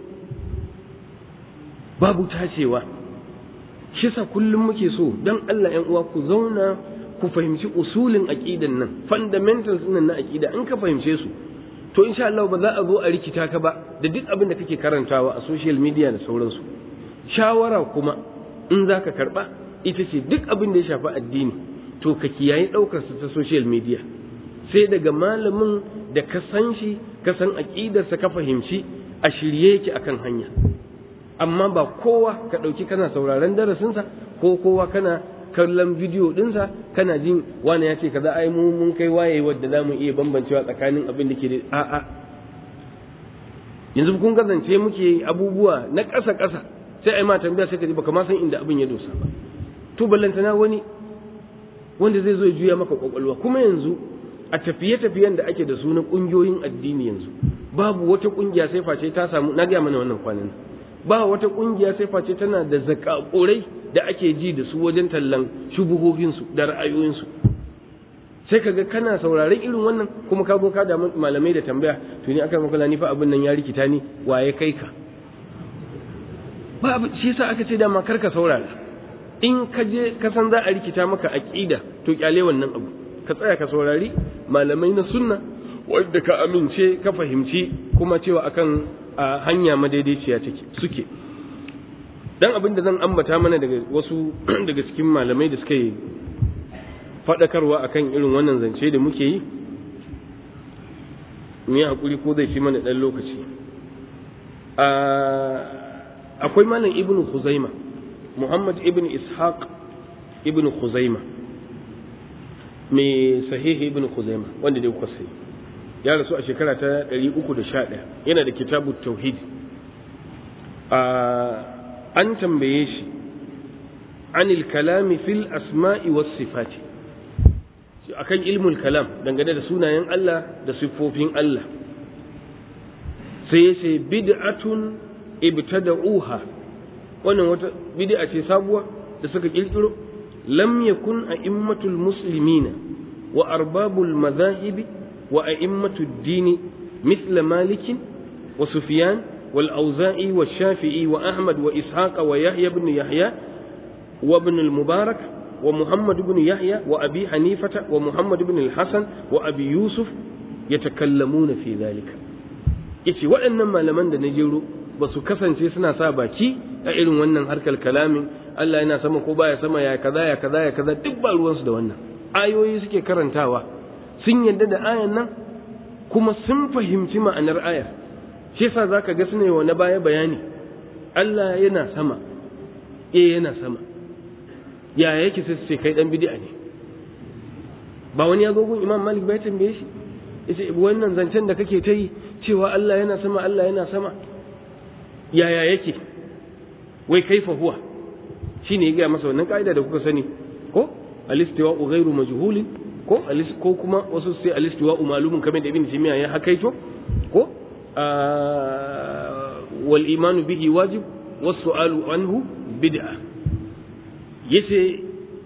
Speaker 1: babu tacewa shi sa kullum muke so dan Allah ƴan uwa ku zauna ku fahimci usulin aqidan nan fundamentals nan na aqida in ka fahimce su to insha Allah ba za a zo a rikita ka ba da duk abin da kake karantawa a social media da sauransu shawara kuma in za ka karɓa ita ce duk abin da ya shafi addini to ka kiyaye ɗaukar su ta social media sai daga malamin da ka san shi ka san aƙidarsa ka fahimci a shirye yake akan hanya amma ba kowa ka ɗauki kana sauraron darasinsa ko kowa kana kallon bidiyo ɗinsa kana jin wani ya ce kaza ai mu mun kai waye wadda za mu iya bambancewa tsakanin abin da ke da a'a yanzu kun gazance muke abubuwa na ƙasa ƙasa sai ai ma tambaya sai ka ji baka ma san inda abin ya dosa ba to ballantana wani wanda zai zo ya juya maka kwakwalwa kuma yanzu a tafiye-tafiyen da ake da su na ƙungiyoyin addini yanzu babu wata ƙungiya sai face ta samu na gaya mana wannan kwanan ba wata ƙungiya sai face tana da zakakurai da ake ji da su wajen tallan shubuhohinsu da ra'ayoyinsu sai kaga kana sauraron irin wannan kuma ka zo ka da malamai da tambaya to ni aka maka ni fa abin nan ya rikita ni waye kai ka ba shi yasa aka ce dama kar ka saurara in ka je ka san za a rikita maka aqida to kyale wannan abu ka tsaya ka saurari malamai na sunna wanda ka amince ka fahimci kuma cewa akan hanya madaidaiciya take suke dan abin da zan ambata mana daga wasu daga cikin malamai da suka yi faɗakarwa akan irin wannan zance da muke yi mu yi hakuri ko zai ci mana ɗan lokaci akwai malam ibnu khuzaima muhammad ibn ishaq ibn khuzaima mai sahihi ibn khuzaima wanda dai kuka sai ya rasu a shekara ta 311 yana da kitabu tauhid an tambaye shi anil kalami fil asma'i was sifati akan ilmul kalam dangane da sunayen Allah da siffofin Allah sai ya ce bid'atun ibtada'uha wannan wata bid'a ce sabuwa da suka kirkiro lam yakun a'immatul muslimina wa arbabul madhahibi wa a'immatu ad-din mithla malik wa sufyan wal auza'i wa shafi'i wa ahmad wa ishaq wa yahya ibn yahya wa ibn al-mubarak wa muhammad ibn yahya wa abi hanifata wa muhammad ibn al-hasan wa abi yusuf yatakallamuna fi dhalika yace waɗannan malaman da na jero ba su kasance suna sa baki a irin wannan harkar kalamin Allah yana sama ko baya sama ya kaza ya kaza ya kaza duk ba ruwansu da wannan ayoyi suke karantawa sun yadda da ayan nan kuma sun fahimci ma'anar ayar shi yasa zaka ga sune wa na baya bayani Allah yana sama eh yana sama ya yake sai su ce kai dan bid'a ne ba wani ya zo gun Imam Malik bai tambaye shi yace wannan zancen da kake ta yi cewa Allah yana sama Allah yana sama yaya yake wai kaifa huwa shine ya gaya masa wannan ka'ida da kuka sani ko alistiwa ghairu majhulin ko ko kuma wasu sai alistiwa malumun kamar da ibn timiya ya hakaito ko wal imanu bihi wajib was su'alu anhu bid'a yace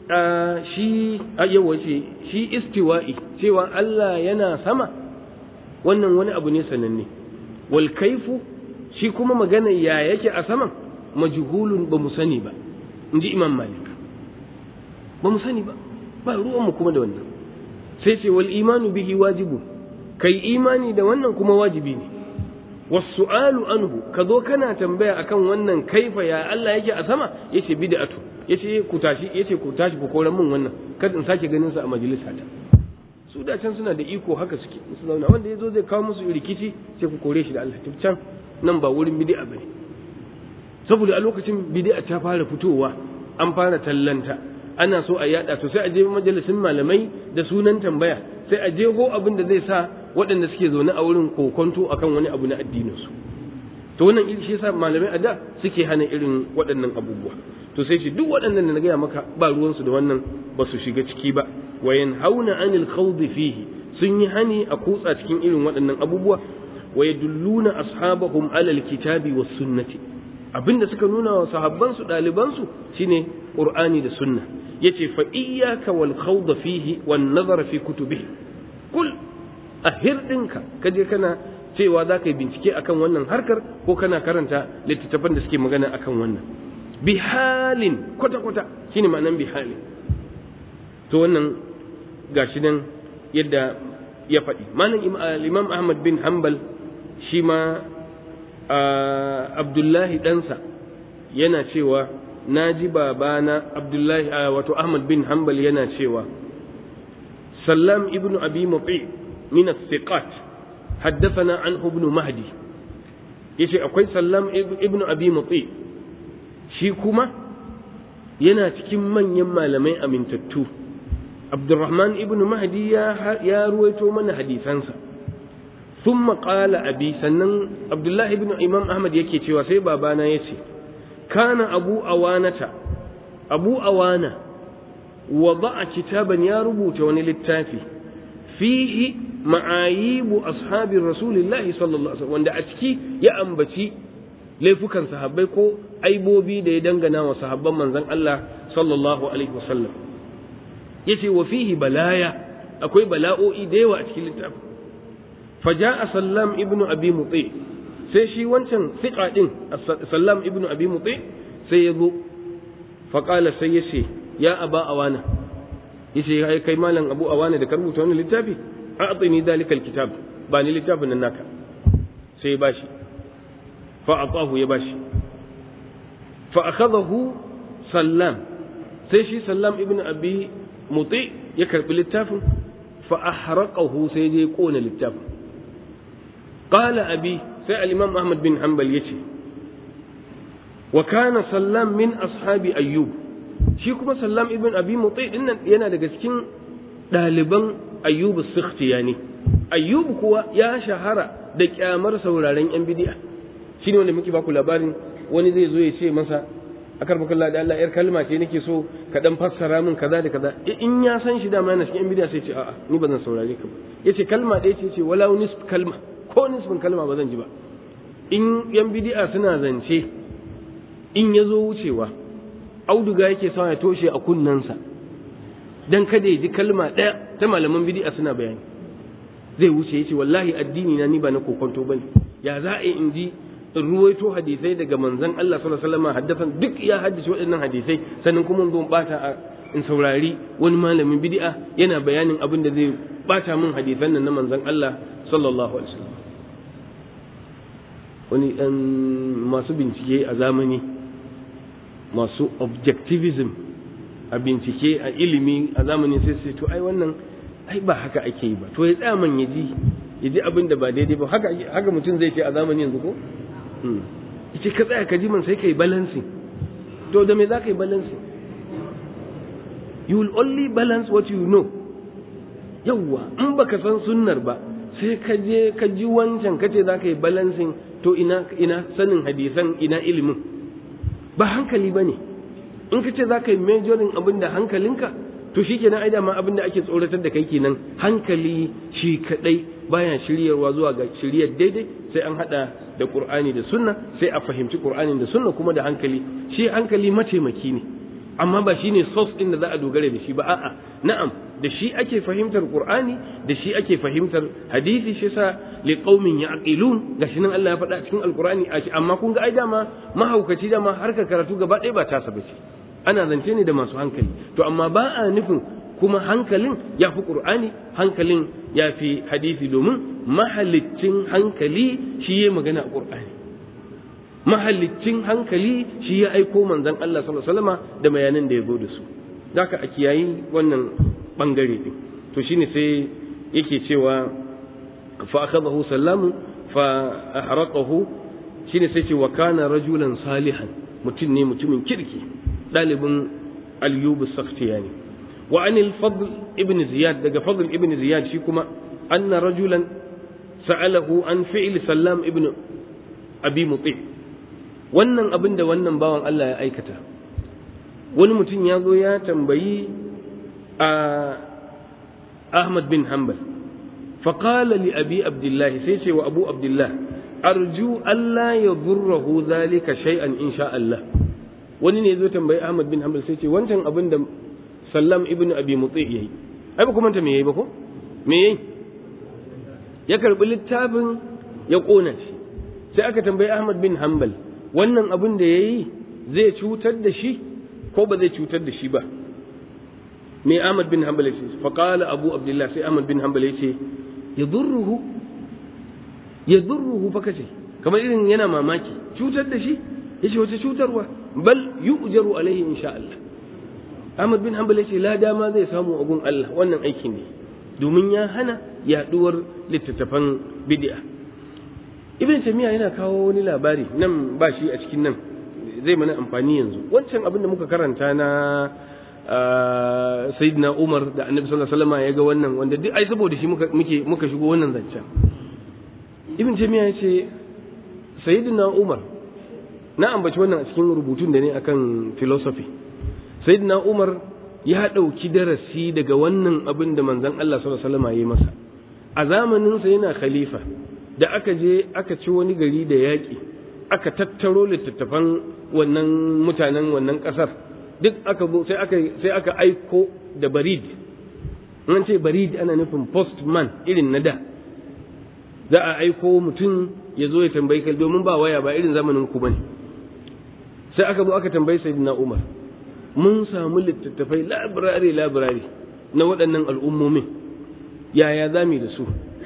Speaker 1: shi ayyawa ce shi istiwa'i cewa Allah yana sama wannan wani abu ne sananne wal kaifu shi kuma magana ya yake a saman majhulun ba mu sani ba in ji imam malik ba mu sani ba ba ruwanmu kuma da wannan sai ce wal imanu bihi wajibu kai imani da wannan kuma wajibi ne wasu'alu anhu ka zo kana tambaya akan wannan kaifa ya Allah yake a sama yace bid'atu yace ku tashi yace ku tashi ku koran mun wannan kada in sake ganin sa a majalisa ta su da can suna da iko haka suke su zauna wanda yazo zai kawo musu rikici sai ku kore shi da Allah can nan ba wurin bid'a bane saboda a lokacin bid'a ta fara fitowa an fara tallanta ana so a yada to sai a je majalisin malamai da sunan tambaya sai a je ho abin da zai sa waɗanda suke zaune a wurin kokonto akan wani abu na addinin su to wannan shi yasa malamai a da suke hana irin waɗannan abubuwa to sai shi duk waɗannan da na gaya maka ba ruwan su da wannan ba su shiga ciki ba wa yanhauna anil khawdi fihi sun yi hani a kutsa cikin irin waɗannan abubuwa wa yadulluna ashabahum alal kitabi was sunnati abinda suka nuna wa sahabban su daliban su shine qur'ani da sunna yace fa iyyaka wal khawd fihi wan nazara fi kutubihi kul ahir dinka kaje kana cewa za ka yi bincike akan wannan harkar ko kana karanta littattafan da suke magana akan wannan bi halin kwata kwata shine ma'anan bi halin to wannan gashi nan yadda ya faɗi malam imam ahmad bin hanbal shi ma abdullahi ɗansa yana cewa na ji babana abdullahi wato ahmad bin hanbal yana cewa sallam ibnu abi muti min as-siqat haddathana anhu ibn mahdi yace akwai sallam ibnu abi muti shi kuma yana cikin manyan malamai amintattu abdurrahman ibnu mahdi ya ruwaito mana hadisansa ثم قال أبي سنن عبد الله بن إمام أحمد يكي تشوى سي بابانا يتي كان أبو أوانة أبو أوانة وضع كتابا يا ربوت ونلتافي فيه معايب أصحاب رسول الله صلى الله عليه وسلم وند أتكي يا أنبتي laifukan sahabbai ko aibobi da ya dangana wa sahabban manzon Allah sallallahu alaihi wasallam yace wa fihi balaya akwai bala'o'i da yawa a cikin littafin فجاء سلام ابن أبي مطيع sai shi wancan siƙa ɗin sallam ibnu abi mutsi sai ya zo faƙala sai ya ce ya aba awana ya ce ya kai malam abu awana da ka rubuta wani littafi a atsini dalikal kitab ba ni littafin nan naka sai ya bashi fa aqahu ya bashi fa akhadahu sallam sai shi sallam ibnu abi mutsi ya karbi littafin fa ahraqahu sai ya kona littafin قال أبي سأل الإمام أحمد بن حنبل يتي وكان سلام من أصحاب أيوب shi kuma sallam ibn abi mutai din nan yana daga cikin ɗaliban ayyub sikhtiyani ayyub kuwa ya shahara da kyamar sauraren yan bidi'a shine wanda muke baku labarin wani zai zo ya ce masa akar bakalla da Allah yar kalma ce nake so ka dan fassara min kaza da kaza in ya san shi dama yana cikin yan bidi'a sai ce a'a ni ba zan saurare ka ba yace kalma ɗaya ce ce wala nisf kalma ko nisfin kalma ba zan ji ba in yan bidi'a suna zance in ya zo wucewa auduga yake sa ya toshe a kunnensa dan kada ya ji kalma ɗaya ta malaman bidi'a suna bayani zai wuce ya ce wallahi addini na ni ba na kokonto bane ya za a yi in ji in ruwaito hadisai daga manzon Allah sallallahu alaihi wasallam haddasan duk ya haddace waɗannan hadisai sannan kuma zo bata a in saurari wani malamin bid'a yana bayanin abin da zai bata min hadisan nan na manzon Allah sallallahu alaihi wasallam wani ɗan masu bincike a zamani masu objectivism a bincike a ilimi a zamani sai sai to ai wannan ai ba haka ake yi ba to ya tsaya man ya ji ya ji abin da ba daidai ba haka haka mutum zai ce a zamani yanzu ko yace ka tsaya ka ji man sai kai balancing to da me za ka yi balancing you will only balance what you know yawwa in baka san sunnar ba sai ka je ka ji wancan ka ce za ka yi balancing to ina ina sanin hadisan ina ilimin ba hankali ba ne in ka ce za ka yi majorin abin da hankalinka to shi kenan ai dama abin da ake tsoratar da kai kenan hankali shi kadai baya shiryarwa zuwa ga shiryar daidai sai an hada da qur'ani da sunna sai a fahimci qur'anin da sunna kuma da hankali shi hankali mataimaki ne amma ba shine source din da za a dogara da shi ba a'a na'am da shi ake fahimtar qur'ani da shi ake fahimtar hadisi shi sa li qaumin yaqilun gashi nan Allah ya faɗa cikin alqur'ani amma kun ga ai dama mahaukaci dama harkar karatu gaba ɗaya ba tasa bace ana zance ne da masu hankali to amma ba a nufin kuma hankalin ya fi ƙur'ani hankalin ya fi hadisi domin mahalicin hankali shi ya magana a ƙur'ani mahalicin hankali shi ya aiko manzon Allah sallallahu alaihi wasallama da bayanan da ya zo da su zaka a kiyayi wannan bangare din to shine sai yake cewa fa akhadahu sallamu fa ahraqahu shine sai ce wa kana rajulan salihan mutum ne mutumin kirki ɗalibin ayyubu saftiyani wa anil fadl ibn ziyad daga fadl ibn ziyad shi kuma anna rajulan sa'alahu an fi'l sallam ibn abi muti wannan abin da wannan bawan Allah ya aikata wani mutum ya zo ya tambayi a Ahmad bin Hanbal فقال لأبي عبد الله سيسي وأبو عبد الله أرجو ألا يضره ذلك شيئا إن شاء الله wani ne zo tambayi Ahmad bin Hanbal sai ce wancan abin da Sallam ibn Abi Mutsi yayi ai ba kuma ta me yayi ba ko me yayi ya karbi littafin ya kona shi sai aka tambayi Ahmad bin Hanbal wannan abin da yayi zai cutar da shi ko ba zai cutar da shi ba me Ahmad bin Hanbal ya ce fa qala Abu Abdullah sai Ahmad bin Hanbal ya ce yadurruhu yadurruhu fa kace kamar irin yana mamaki cutar da shi yace wace cutarwa bal yu'jaru alaihi insha Allah Ahmad bin Hanbal yace la dama zai samu agun Allah wannan aikin ne domin ya hana yaduwar littattafan bid'a Ibn Taymiyyah yana kawo wani labari nan ba shi a cikin nan zai mana amfani yanzu wancan abin da muka karanta na Sayyidina Umar da Annabi sallallahu alaihi wasallam ya ga wannan wanda duk ai saboda shi muka muke muka shigo wannan zancen Ibn Taymiyyah yace Sayyidina Umar na ambaci wannan a cikin rubutun da ne akan philosophy sayyidina umar ya ɗauki darasi daga wannan abin da manzon Allah sallallahu alaihi wasallam ya masa a zamanin sa yana khalifa da aka je aka ci wani gari da yaƙi aka tattaro littattafan wannan mutanen wannan ƙasar duk aka zo sai aka sai aka aiko da barid an ce barid ana nufin postman irin na da za a aiko mutum ya zo ya tambayi kai domin ba waya ba irin zamanin ku bane sai aka zo aka tambayi sayyidina Umar mun samu littattafai labirari labirari na waɗannan al'ummomin yaya za mu da su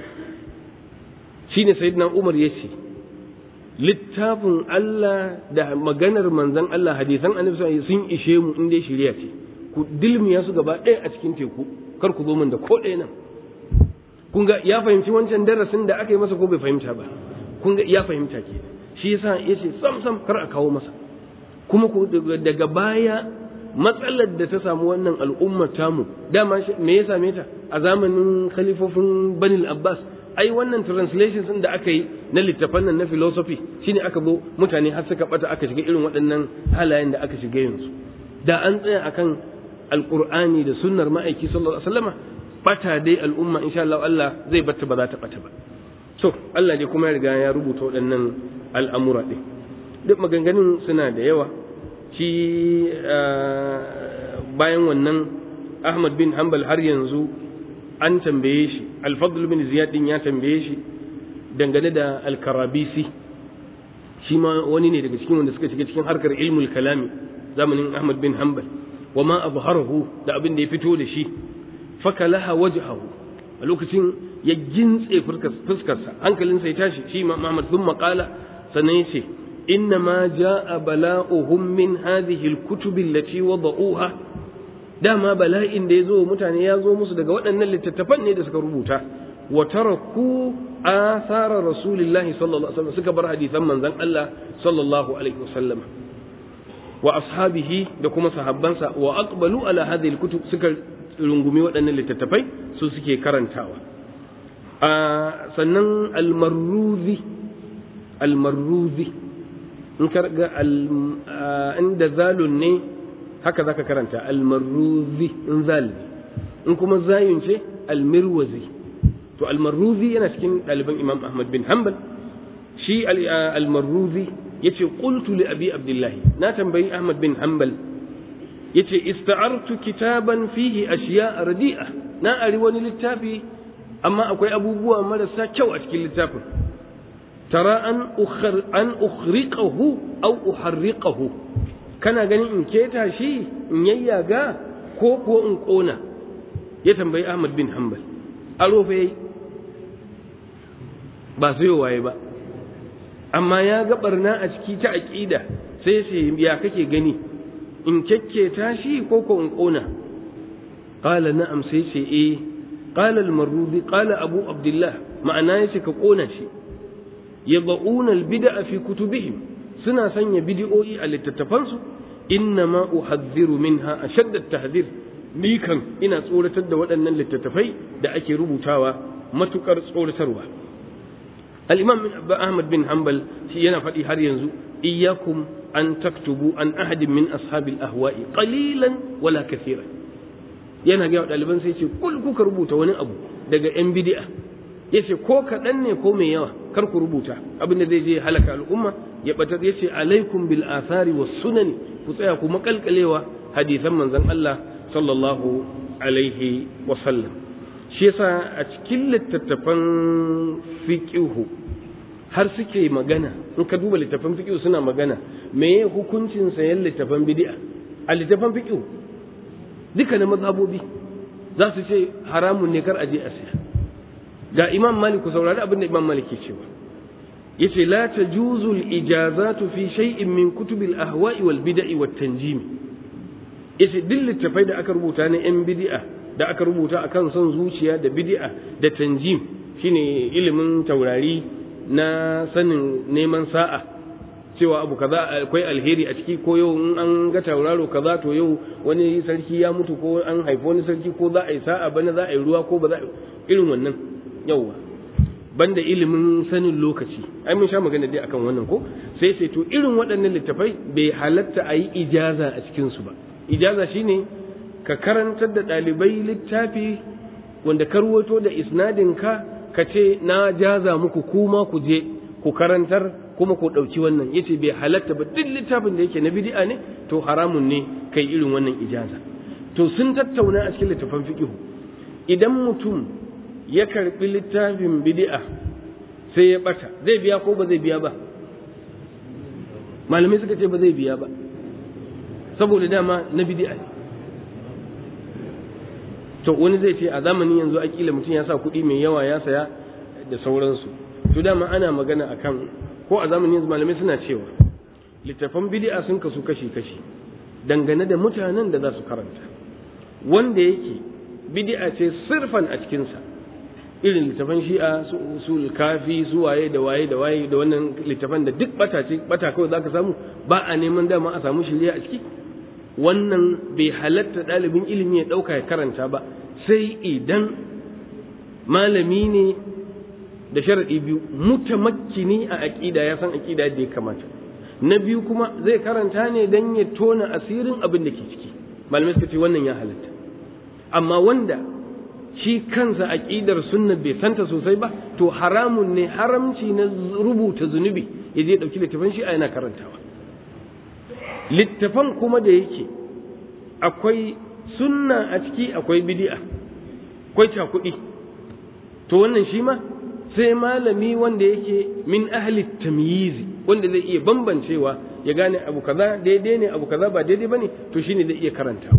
Speaker 1: shine sayyidina Umar ya ce littafin Allah da maganar manzon Allah hadisan annabi sun ishe mu in dai shirya ce ku dilmiya su gaba ɗaya a cikin teku kar ku zo min da ko ɗaya nan kun ga ya fahimci wancan darasin da aka yi masa ko bai fahimta ba kun ga ya fahimta ke shi yasa yace sam sam kar a kawo masa kuma daga baya matsalar da ta samu wannan al'ummar tamu dama me ya same ta a zamanin khalifofin banil abbas ai wannan translations din da aka yi na littafan nan na philosophy shine aka zo mutane har suka bata aka shiga irin waɗannan halayen da aka shiga yanzu da an tsaya akan alqur'ani da sunnar ma'aiki sallallahu alaihi wasallama bata dai al'umma insha Allah Allah zai batta ba za ta bata ba so Allah dai kuma ya riga ya rubuta waɗannan al'amura ɗin duk maganganun suna da yawa shi bayan wannan ahmad bin hanbal har yanzu an tambaye shi al-fadl bin ziyad din ya tambaye shi dangane da al-karabisi shi ma wani ne daga cikin wanda suka shiga cikin harkar ilmul kalami zamanin ahmad bin hanbal wa ma abharahu da abin da ya fito da shi fakalaha wajhahu a lokacin ya gintse fuskarsa hankalinsa ya tashi shi ma Muhammad sun maƙala sannan ya ce inna ma ja'a bala'uhum min hadhihi al-kutub allati wada'uha dama bala'in da ya zo mutane ya zo musu daga waɗannan littattafan ne da suka rubuta wa taraku athara rasulillahi sallallahu alaihi wasallam suka bar hadisan manzon Allah sallallahu alaihi wasallam wa ashabihi da kuma sahabbansa wa aqbalu ala hadhihi al-kutub suka rungumi waɗannan littattafai su suke karantawa a sannan almarruzi almarruzi in karga inda zalun ne haka zaka karanta almarruzi in zal in kuma zayun ce almirwazi to almarruzi yana cikin ɗaliban imam ahmad bin hanbal shi almarruzi yace qultu li abi abdullahi na tambayi ahmad bin hanbal yace ista'artu kitaban fihi ashiya radi'a na ari wani littafi amma akwai abubuwa marasa kyau a cikin littafin tara an ukhar an ukhriqahu aw uharriqahu kana ganin in keta shi in yayyaga ko ko in kona ya tambayi Ahmad bin Hanbal aro fa yayi ba sai waye ba amma ya ga barna a ciki ta aqida sai sai ya kake gani in kyakketa shi ko ko in kona qala na'am sai ce eh qala al-marrudi qala abu abdullah ma'ana yace ka kona shi yad'una al-bid'a fi kutubihim suna sanya bid'o'i a littattafansu inna ma uhadhiru minha ashadda at-tahdhir ni kan ina tsoratar da waɗannan littattafai da ake rubutawa matukar tsoratarwa al-imam ahmad bin hanbal shi yana faɗi har yanzu iyyakum an taktubu an ahadin min ashabil ahwa'i qalilan wala kathiran yana ga ɗaliban sai ce kul kuka rubuta wani abu daga yan bid'a yace ko kaɗan ne ko mai yawa kar ku rubuta abin da zai je halaka al'umma ya batar yace alaikum bil athari was sunani ku tsaya ku makalkalewa hadisan manzon Allah sallallahu alaihi wa sallam shi yasa a cikin littattafan fiqihu har suke magana in ka duba littafan fiqh suna magana me hukuncin sayan littafan bid'a a littafan fiqh duka na mazhabobi za su ce haramun ne kar aje a siya ga imam malik ku saurari abin da imam malik ke cewa yace la tajuzu al ijazatu fi shay'in min kutub al ahwa'i wal bid'i wat tanjim yace duk littafai da aka rubuta na yan bid'a da aka rubuta akan son zuciya da bid'a da tanjim shine ilimin taurari na sanin neman sa'a cewa abu kaza akwai alheri a ciki ko yau in an ga tauraro kaza to yau wani sarki ya mutu ko an haifi wani sarki ko za a yi sa'a bana za a yi ruwa ko ba za a irin wannan yauwa banda ilimin sanin lokaci ai mun sha magana dai akan wannan ko sai sai to irin waɗannan littafai bai halatta a yi ijaza a cikin su ba ijaza shine ka karantar da ɗalibai littafi wanda ka ruwato da isnadin ka ka ce na jaza muku kuma ku je ku karantar kuma ku ɗauki wannan yace bai halatta ba duk littafin da yake na bid'a ne to haramun ne kai irin wannan ijaza to sun tattauna a cikin littafin fiqh idan mutum ya karbi littafin bid'a sai ya bata zai biya ko ba zai biya ba malamai suka ce ba zai biya ba saboda dama na bid'a ne to wani zai ce a zamanin yanzu akila mutum ya sa kuɗi mai yawa ya saya da sauransu to dama ana magana akan ko a zamanin yanzu malamai suna cewa littafan bid'a sun kasu kashi kashi dangane da mutanen da za su karanta wanda yake bid'a ce sirfan a cikinsa irin littafan shi'a su kafi su waye da waye da waye da wannan littafan da duk bata ce bata kawai zaka samu ba a neman dama a samu shirya a ciki wannan bai halatta ɗalibin ilimi ya ɗauka ya karanta ba sai idan malami ne da sharaɗi biyu mutamakkini a aƙida ya san aƙida da ya kamata na biyu kuma zai karanta ne don ya tona asirin abin da ke ciki malamai suka ce wannan ya halatta amma wanda shi kansa aƙidar sunna bai santa sosai ba to haramun ne haramci na rubuta zunubi ya je ɗauki littafan shi a yana karantawa littafan kuma da yake akwai sunna a ciki akwai bidi'a kwai kuɗi to wannan shi ma sai malami wanda yake min ahli tamyizi wanda zai iya bambancewa ya gane abu kaza daidai ne abu kaza ba daidai bane to shine zai iya karantawa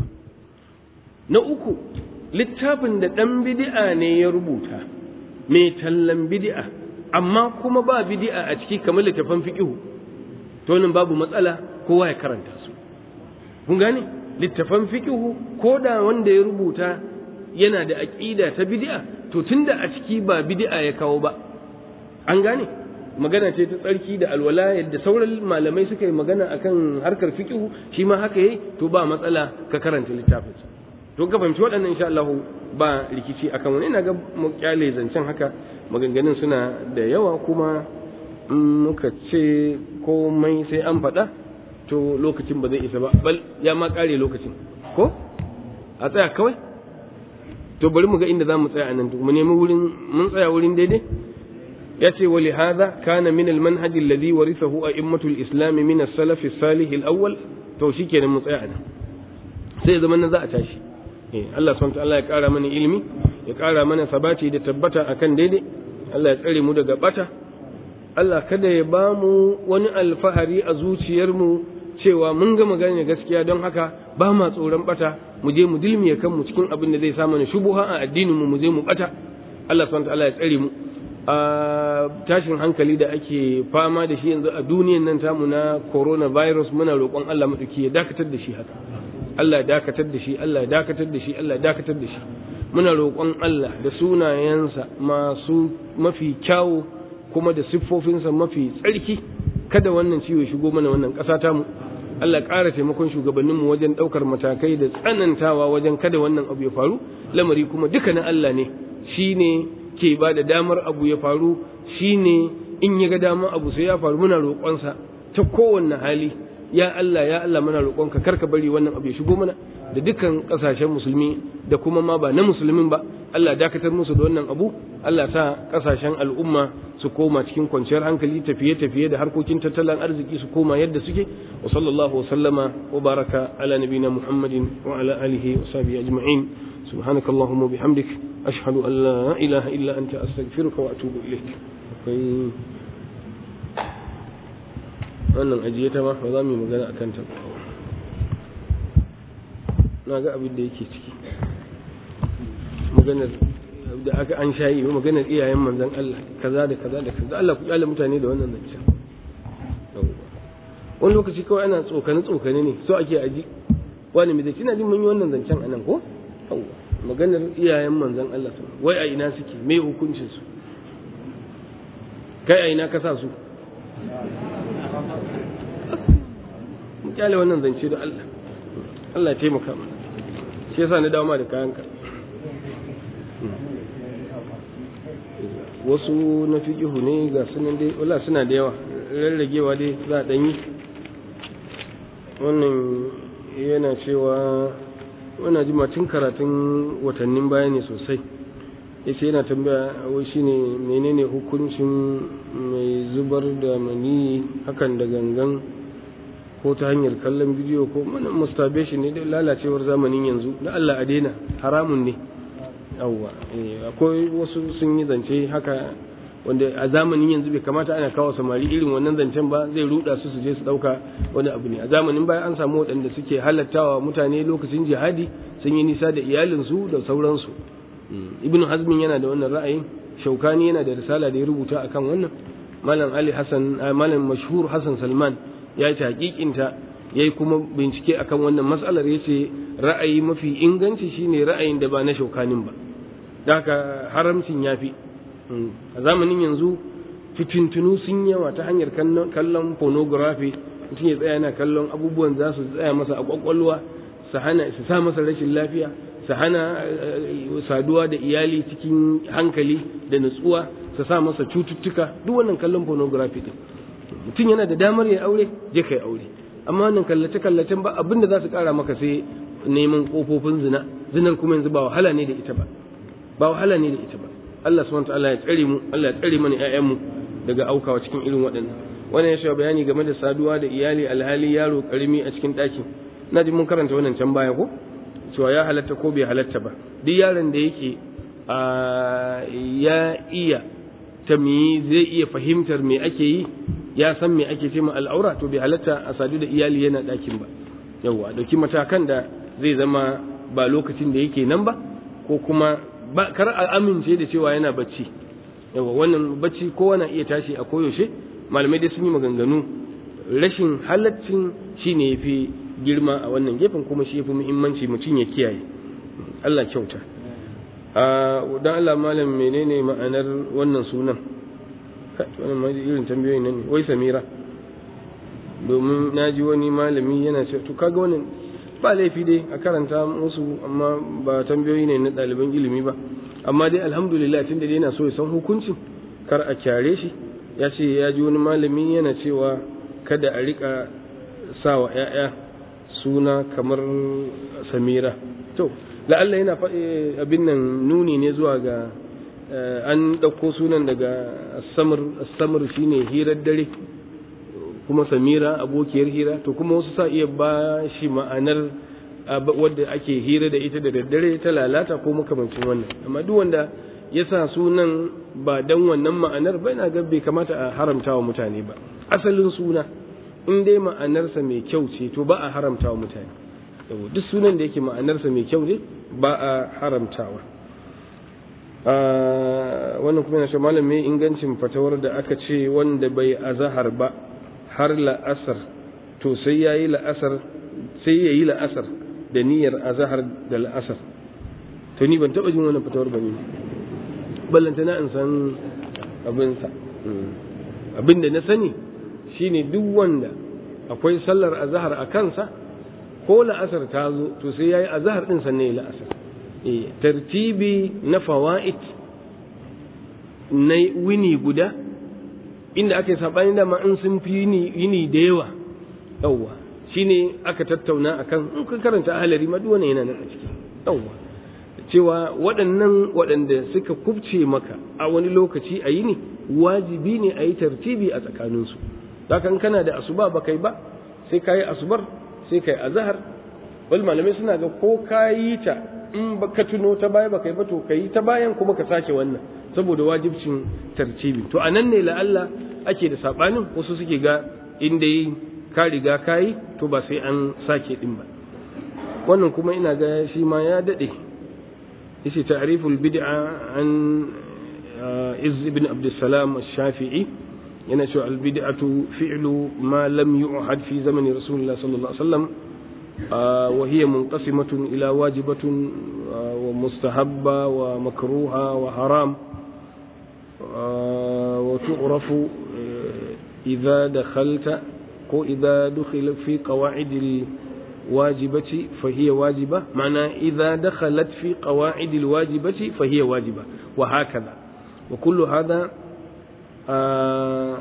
Speaker 1: na uku littafin da dan bid'a ne ya rubuta mai tallan bid'a amma kuma ba bid'a a ciki kamar littafin fiqhu to nan babu matsala kowa ya karanta su kun gane littafan fiqhu ko da wanda ya rubuta yana da aqida ta bid'a to tunda a ciki ba bid'a ya kawo ba an gane magana ce ta tsarki da alwala yadda sauran malamai suka yi magana akan harkar fiqhu shi ma haka yayi to ba matsala ka karanta littafin to ka fahimci waɗannan insha Allah ba rikici akan wani ina ga mu kyale zancen haka maganganun suna da yawa kuma muka ce komai sai an faɗa to lokacin ba zai isa ba bal ya ma ƙare lokacin ko a tsaya kawai to bari mu ga inda za mu tsaya nan mu nemi wurin mun tsaya wurin daidai ya ce wa lihada kana min almanhaj alladhi warithahu a'immatul islam min as-salaf as-salih al-awwal to shikenan mu tsaya nan sai zaman nan za a tashi eh Allah subhanahu wa ta'ala ya ƙara mana ilimi ya ƙara mana sabati da tabbata akan daidai Allah ya tsare mu daga bata Allah kada ya ba mu wani alfahari a zuciyarmu cewa mun ga magana gaskiya don haka ba ma tsoron bata mu je mu dilmiye kanmu cikin abin da zai sa mana shubuha a addinin mu mu je mu bata Allah subhanahu wataala ya tsare mu a tashin hankali da ake fama da shi yanzu a duniyan nan tamu na coronavirus muna roƙon Allah madauki ya dakatar da shi haka Allah ya dakatar da shi Allah ya dakatar da shi Allah ya dakatar da shi muna roƙon Allah da sunayensa masu mafi kyawu kuma da siffofinsa mafi tsarki kada wannan ciwo ya shigo mana wannan ƙasa tamu Allah ƙara taimakon shugabanninmu wajen ɗaukar matakai da tsanantawa wajen kada wannan abu ya faru lamari kuma duka na Allah ne shi ne ke ba da damar abu ya faru shi ne in ya ga damar abu sai ya faru muna roƙonsa ta kowanne hali ya Allah ya Allah muna roƙonka kar ka bari wannan abu ya shigo mana da dukkan ƙasashen musulmi da kuma ma ba na musulmin ba Allah dakatar musu da wannan abu Allah sa ƙasashen al'umma su koma cikin kwanciyar hankali tafiye-tafiye da harkokin tattalin arziki su koma yadda suke wa sallallahu wa sallama wa baraka ala nabina muhammadin wa ala alihi wa sahbihi ajma'in subhanaka allahumma bihamdik ashhadu an la ilaha illa anta astaghfiruka wa atubu ilaik akwai wannan ajiye ta ma ba za mu yi magana akan ta na ga abin da yake ciki maganar da aka an shayi maganar iyayen manzon Allah kaza da kaza da kaza Allah ku kyale mutane da wannan zancen wani lokaci kawai ana tsokane tsokane ne so ake aji wani mai zai jin mun yi wannan zancen anan ko maganar iyayen manzon Allah wai a ina suke me hukuncin su kai a ina ka sa su mu kyale wannan zance da Allah Allah ya taimaka mana shi yasa na dawo ma da kayanka wasu na fiƙihu ne ga sunan dai wala suna da yawa rarragewa dai za a ɗanyi wannan yana cewa wana ji tun karatun watannin baya ne sosai ya ce yana tambaya wai shine menene hukuncin mai zubar da mani hakan da gangan ko ta hanyar kallon bidiyo ko mana masturbation ne da lalacewar zamanin yanzu da Allah a daina haramun ne yawwa akwai wasu sun yi zance haka wanda a zamanin yanzu bai kamata ana kawo samari irin wannan zancen ba zai ruda su su je su dauka wani abu ne a zamanin baya an samu waɗanda suke halattawa mutane lokacin jihadi sun yi nisa da iyalinsu da sauransu ibn hazmin yana da wannan ra'ayin shaukani yana da risala da ya rubuta akan wannan malam ali hasan malam mashhur hasan salman ya yi hakikinta ya yi kuma bincike akan wannan matsalar ya ce ra'ayi mafi inganci shine ra'ayin da ba na shaukanin ba da haka haramcin ya fi a zamanin yanzu fitintunu sun yawa ta hanyar kallon pornography mutum ya tsaya yana kallon abubuwan za su tsaya masa a kwakwalwa su hana su sa masa rashin lafiya su hana saduwa da iyali cikin hankali da nutsuwa su sa masa cututtuka duk wannan kallon pornography din mutum yana da damar ya aure je kai aure amma wannan kallace kallacen ba abin da za su kara maka sai neman kofofin zina zinar kuma yanzu ba wahala ne da ita ba ba wahala ne da ita ba Allah subhanahu wataala ya tsare mu Allah ya tsare mana ƴaƴanmu daga aukawa cikin irin waɗannan wannan ya shawo bayani game da saduwa da iyali alhali yaro karimi a cikin ɗakin na ji mun karanta wannan can baya ko cewa ya halatta ko bai halatta ba duk yaron da yake ya iya tamyi zai iya fahimtar me ake yi ya san me ake ce ma al'aura to bai halatta a sadu da iyali yana ɗakin ba yawwa dauki matakan da zai zama ba lokacin da yake nan ba ko kuma ba kar a amince da cewa yana bacci yawa wannan bacci kowa na iya tashi a koyaushe malamai dai sun yi maganganu rashin halaccin shine yafi girma a wannan gefen kuma shi yafi muhimmanci mutum ya kiyaye Allah kyauta a dan Allah malam menene ma'anar wannan sunan wannan ma irin tambayoyin nan ne wai Samira domin naji wani malami yana ce to kaga wannan ba laifi dai a karanta musu amma ba tambayoyi ne na ɗaliban ilimi ba amma dai alhamdulillah tun da yana so ya san hukuncin kar a kyare shi ya ce ya ji wani malami yana cewa kada a rika sa wa 'ya'ya suna kamar samira to la'alla yana faɗi abin nan nuni ne zuwa ga an ɗauko sunan daga samar shine hirar dare kuma samira abokiyar hira to kuma wasu sa iya ba shi ma'anar wadda ake hira da ita da daddare ta lalata ko makamancin wannan amma duk wanda ya sa sunan ba dan wannan ma'anar ba na ga bai kamata a haramta wa mutane ba asalin suna in dai ma'anarsa mai kyau ce to ba a haramta wa mutane duk sunan da yake ma'anarsa mai kyau ne ba a haramtawa wannan kuma yana shi malam mai ingancin fatawar da aka ce wanda bai azahar ba har la'asar to sai ya yi la'asar sai ya yi la'asar da niyyar azahar da la'asar to ni ban taɓa jin wannan fatawar ba ne ballanta na in san abinsa abin da na sani shine duk wanda akwai sallar azahar a kansa ko la'asar ta zo to sai ya yi azahar ɗin sannan ya la'asar tartibi na fawa'id na wini guda inda aka yi saɓani dama in sun fi yini da yawa yawwa shine aka tattauna akan in ka karanta ahalari ma duwane yana nan a ciki yawwa cewa waɗannan waɗanda suka kubce maka a wani lokaci a yini wajibi ne a yi tartibi a tsakaninsu kan kana da asuba ba kai ba sai ka yi asubar sai ka yi azahar wal malamai suna ga ko ka yi ta in ka tuno ta baya ba kai ba to ka yi ta bayan kuma ka sake wannan saboda wajibcin tartibi to a nan ne la'alla ake da saɓanin wasu suke ga inda yi ka riga ka yi to ba sai an sake ɗin ba wannan kuma ina ga shi ma ya daɗe yace ta'riful bid'a an iz ibn abdussalam ash-shafi'i yana cewa al-bid'atu fi'lu ma lam yu'had fi zamani rasulullah sallallahu alaihi wasallam wa hiya munqasimatun ila wajibatun wa mustahabba wa makruha wa haram wa tu'rafu idza dakhalta ko idza dukhila fi qawa'id الواجبة فهي واجبة معنى إذا دخلت في قواعد الواجبة فهي واجبة وهكذا وكل هذا آه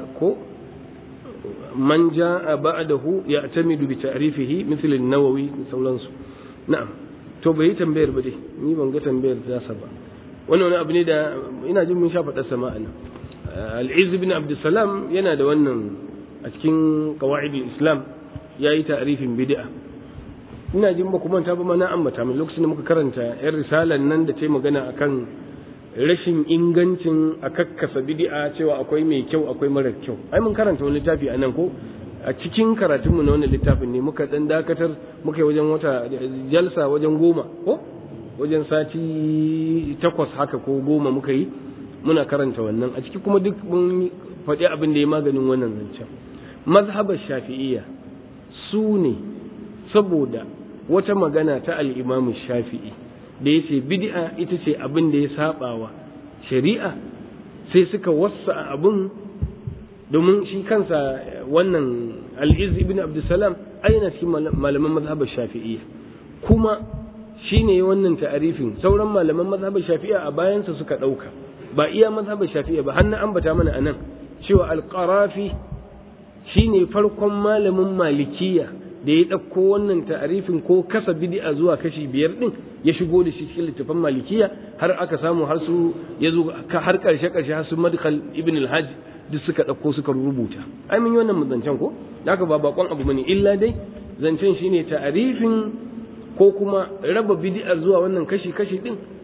Speaker 1: من جاء بعده يعتمد بتعريفه مثل النووي سولانسو نعم to bai tambayar ba dai ni ban ga tambayar ta sa ba wannan wani abu ne da ina jin mun sha faɗa sama a nan al-izz ibn abdussalam yana da wannan a cikin qawaid islam yayi ta'rifin bid'a ina jin ba kuma ta ba mana ambata min lokacin da muka karanta yan risalan nan da ta magana akan rashin ingancin a kakkasa bid'a cewa akwai mai kyau akwai mara kyau ai mun karanta wani littafi a nan ko a cikin karatunmu na wannan littafin ne muka dan dakatar muka yi wajen wata jalsa wajen goma ko wajen sati takwas haka ko goma muka yi muna karanta wannan a ciki kuma duk mun faɗi abin da ya maganin wannan zancen mazhabar shafi'iyya su ne saboda wata magana ta al'imamu shafi'i da ya ce bid'a ita ce abin da ya sabawa shari'a sai suka wasa abin domin shi kansa wannan al'iz ibn abdulsalam aina cikin malaman mazhabar shafi'iyya kuma shi ne wannan ta'arifin sauran malaman mazhabar shafi'iyya a bayansa suka ɗauka ba iya mazhabar shafi'iyya ba har na ambata mana a nan cewa alƙarafi shi ne farkon malamin malikiya da ya ɗauko wannan ta'arifin ko kasa bid'a zuwa kashi biyar ɗin ya shigo da shi cikin littafin malikiya har aka samu har su ya zo har ƙarshe ƙarshe har su madkhal ibn al-hajj duk suka ɗauko suka rubuta ai mun yi wannan zancen ko haka ba bakon abu bane illa dai zancen shine ta'arifin ko kuma raba bid'a zuwa wannan kashi kashi ɗin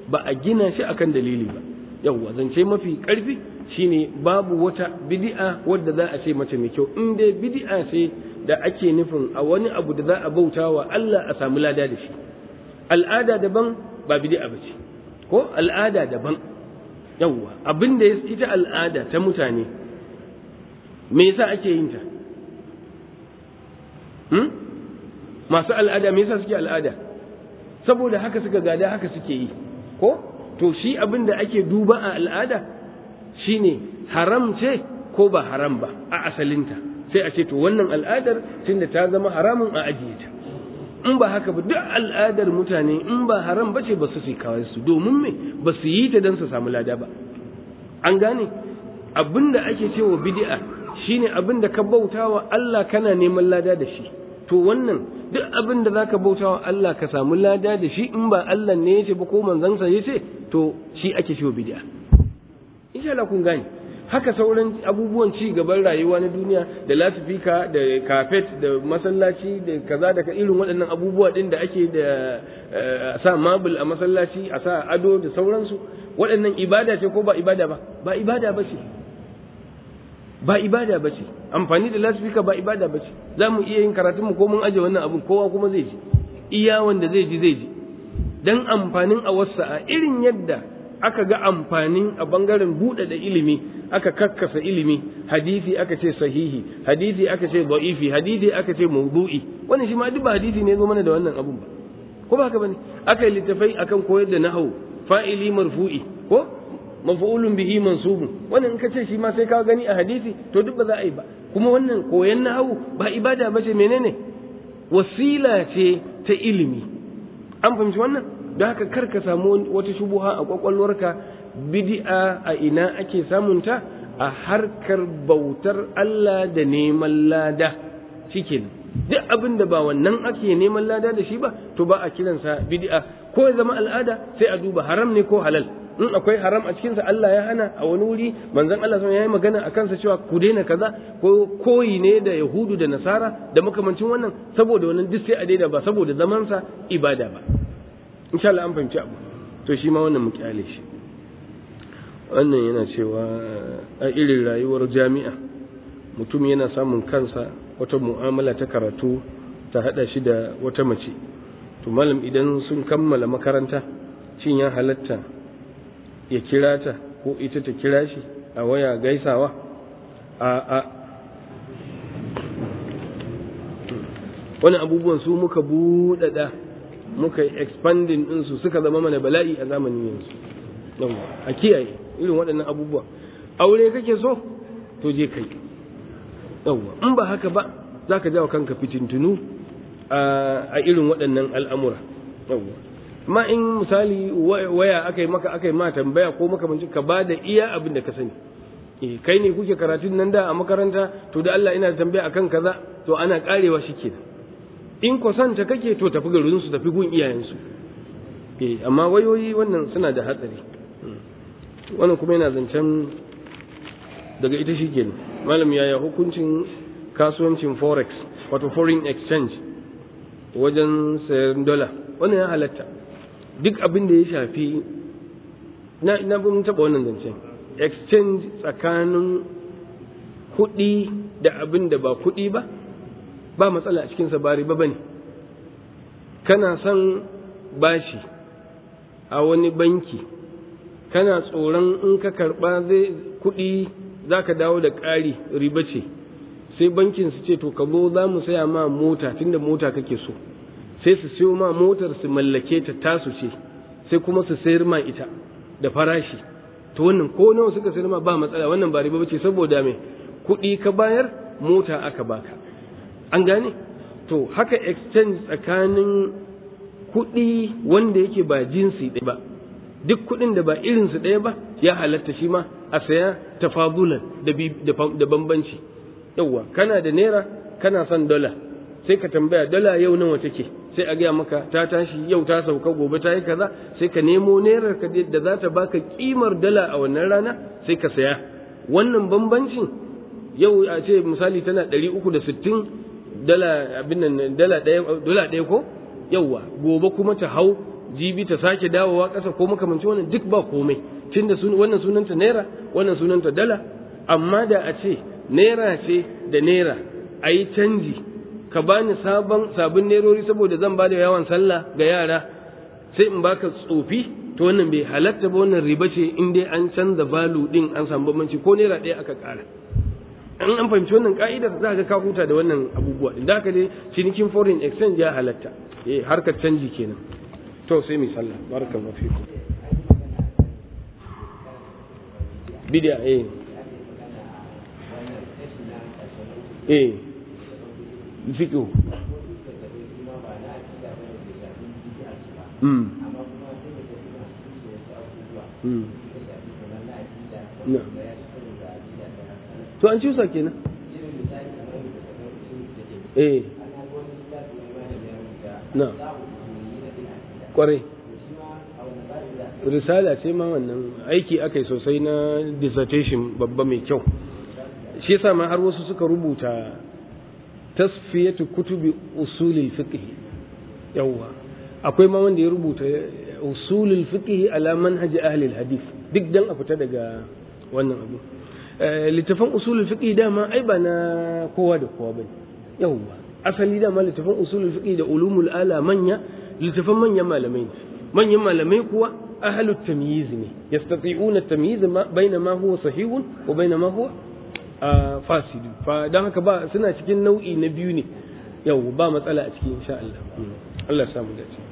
Speaker 1: ba a gina shi akan dalili ba yawwa zance mafi karfi shine babu wata bid'a wadda za a ce mace mai kyau in dai bid'a ce da ake nufin a wani abu da za a bauta wa Allah a samu lada da shi al'ada daban ba bid'a ba ce ko al'ada daban yawwa abin da ya ita al'ada ta mutane me yasa ake yin ta hmm? masu al'ada me yasa suke al'ada saboda haka suka gada haka suke yi ko to shi abin da ake duba a al'ada shine haram ce ko ba haram ba a asalinta sai a ce to wannan al'adar tunda ta zama haramun a ajiye ta in ba haka ba duk al'adar mutane in ba haram ba ce ba su su kawai su domin me ba su yi ta don su samu lada ba an gane abin da ake cewa bid'a shine abin da ka bauta wa Allah kana neman lada da shi to wannan duk abin da zaka bauta wa Allah ka samu lada da shi in ba Allah ne yace ba ko manzansa yace to shi ake cewa bid'a insha Allah kun gane haka sauran abubuwan ci gaban rayuwa na duniya da lasifika da kafet da masallaci da kaza da irin waɗannan abubuwa ɗin da ake da sa mabul a masallaci a sa ado da sauransu waɗannan ibada ce ko ba ibada ba ba ibada ba ce ba ibada ba ce amfani da lasifika ba ibada ba ce za mu iya yin karatun mu ko mun aje wannan abun kowa kuma zai ji iya wanda zai ji zai ji dan amfanin a wasa a irin yadda aka ga amfanin a bangaren buɗe da ilimi aka kakkasa ilimi hadisi aka ce sahihi hadisi aka ce da'ifi hadisi aka ce mawdu'i wannan shi ma duk ba hadisi ne zo mana da wannan abun ba ko ba haka bane aka yi littafai akan koyar da nahwu fa'ili marfu'i ko maf'ulun bihi mansubun wannan in ka ce shi ma sai ka gani a hadisi to duk ba za a yi ba kuma wannan koyan nahwu ba ibada ba ce menene wasila ce ta ilimi an fahimci wannan don haka kar ka samu wata shubuha a kwakwalwarka bid'a a ina ake samunta a harkar bautar Allah da neman lada shikenan duk abin da ba wannan ake neman lada da shi ba to ba a kiransa bid'a ko ya zama al'ada sai a duba haram ne ko halal in akwai haram a cikinsa Allah ya hana a wani wuri manzon Allah sun yi magana a kansa cewa ku daina kaza ko koyi ne da yahudu da nasara da makamancin wannan saboda wannan duk sai a daina ba saboda zamansa ibada ba insha Allah an fahimci abu to shi ma wannan mu kyale shi wannan yana cewa a irin rayuwar jami'a mutum yana samun kansa wata mu'amala ta karatu ta hada shi da wata mace to malam idan sun kammala makaranta shin ya halatta ya kira ta ko ita ta kira shi a waya gaisawa a a wani abubuwan su muka buɗaɗa muka yi expanding ɗinsu suka zama mana bala'i a zamanin yanzu a kiyaye irin waɗannan abubuwa aure kake so to je kai yawwa in ba haka ba za ka jawo kanka fitintunu a irin waɗannan al'amura yawwa ma in misali waya aka yi maka aka yi ma tambaya ko makamanci ka ba da iya abin da ka sani eh kai ne kuke karatun nan da a makaranta to da Allah ina tambaya akan kaza to ana karewa shikenan in kwasanta kake to tafi garin su tafi gun iyayensu eh amma wayoyi wannan suna da hatsari wannan kuma yana zancen daga ita shikenan malam yaya hukuncin kasuwancin forex wato foreign exchange wajen sayan dola wannan ya halatta duk abin da ya shafi na na mun taba wannan zancen exchange tsakanin kuɗi da abin da ba kuɗi ba ba matsala a cikin sa bari ba bane kana son bashi a wani banki kana tsoron in ka karba zai kuɗi za ka dawo da ƙari riba ce sai bankin su ce to ka zo za mu saya ma mota tunda mota kake so sai su siyo ma motar su mallake ta tasu ce sai kuma su sayar ma ita da farashi to wannan ko nawa suka sayar ma ba matsala wannan ba riba bace saboda me kuɗi ka bayar mota aka baka an gane to haka exchange tsakanin kuɗi wanda yake ba jinsi ɗaya ba duk kuɗin da ba irinsu ɗaya ba ya halatta shi ma a saya tafabulan da bambanci yauwa kana da naira kana son dala sai ka tambaya dala yau nawa take sai a gaya maka ta tashi yau ta sauka gobe ta yi kaza sai ka nemo nairar ka da za ta baka kimar dala a wannan rana sai ka saya wannan bambancin yau a ce misali tana ɗari uku da sittin dala abin nan dala ɗaya dala ɗaya ko yauwa gobe kuma ta hau jibi ta sake dawowa ƙasa ko makamancin wannan duk ba komai tunda sun wannan sunanta naira wannan sunanta dala amma da a ce naira ce da naira a yi canji ka bani sabon sabon nerori saboda zan ba da yawan sallah ga yara sai in baka tsofi to wannan bai halatta ba wannan riba ce in dai an canza value din an samu bambanci ko naira ɗaya aka ƙara in an fahimci wannan ka'idar za ka ka huta da wannan abubuwa din da haka dai cinikin foreign exchange ya halatta eh harkar canji kenan to sai mu sallah barakallahu fikum bid'a eh eh fiqh mm mm to an cusa kenan eh na kwarai risala ce ma wannan aiki aka yi sosai na dissertation babba mai kyau shi yasa ma har wasu suka rubuta tasfiyatu kutubi usulil fiqh yawwa akwai ma wanda ya rubuta usulul fiqh ala manhaj ahli hadith duk dan a fita daga wannan abu littafan usulul fiqh dama ai ba na kowa da kowa bane yawwa asali dama littafan usulul fiqh da ulumul ala manya littafan manyan malamai ne manyan malamai kuwa ahlut tamyiz ne yastati'una at-tamyiz baina ma huwa sahihun wa baina ma huwa fasid fa dan haka ba suna cikin nau'i na biyu ne yau ba matsala a cikin insha Allah Allah ya samu dace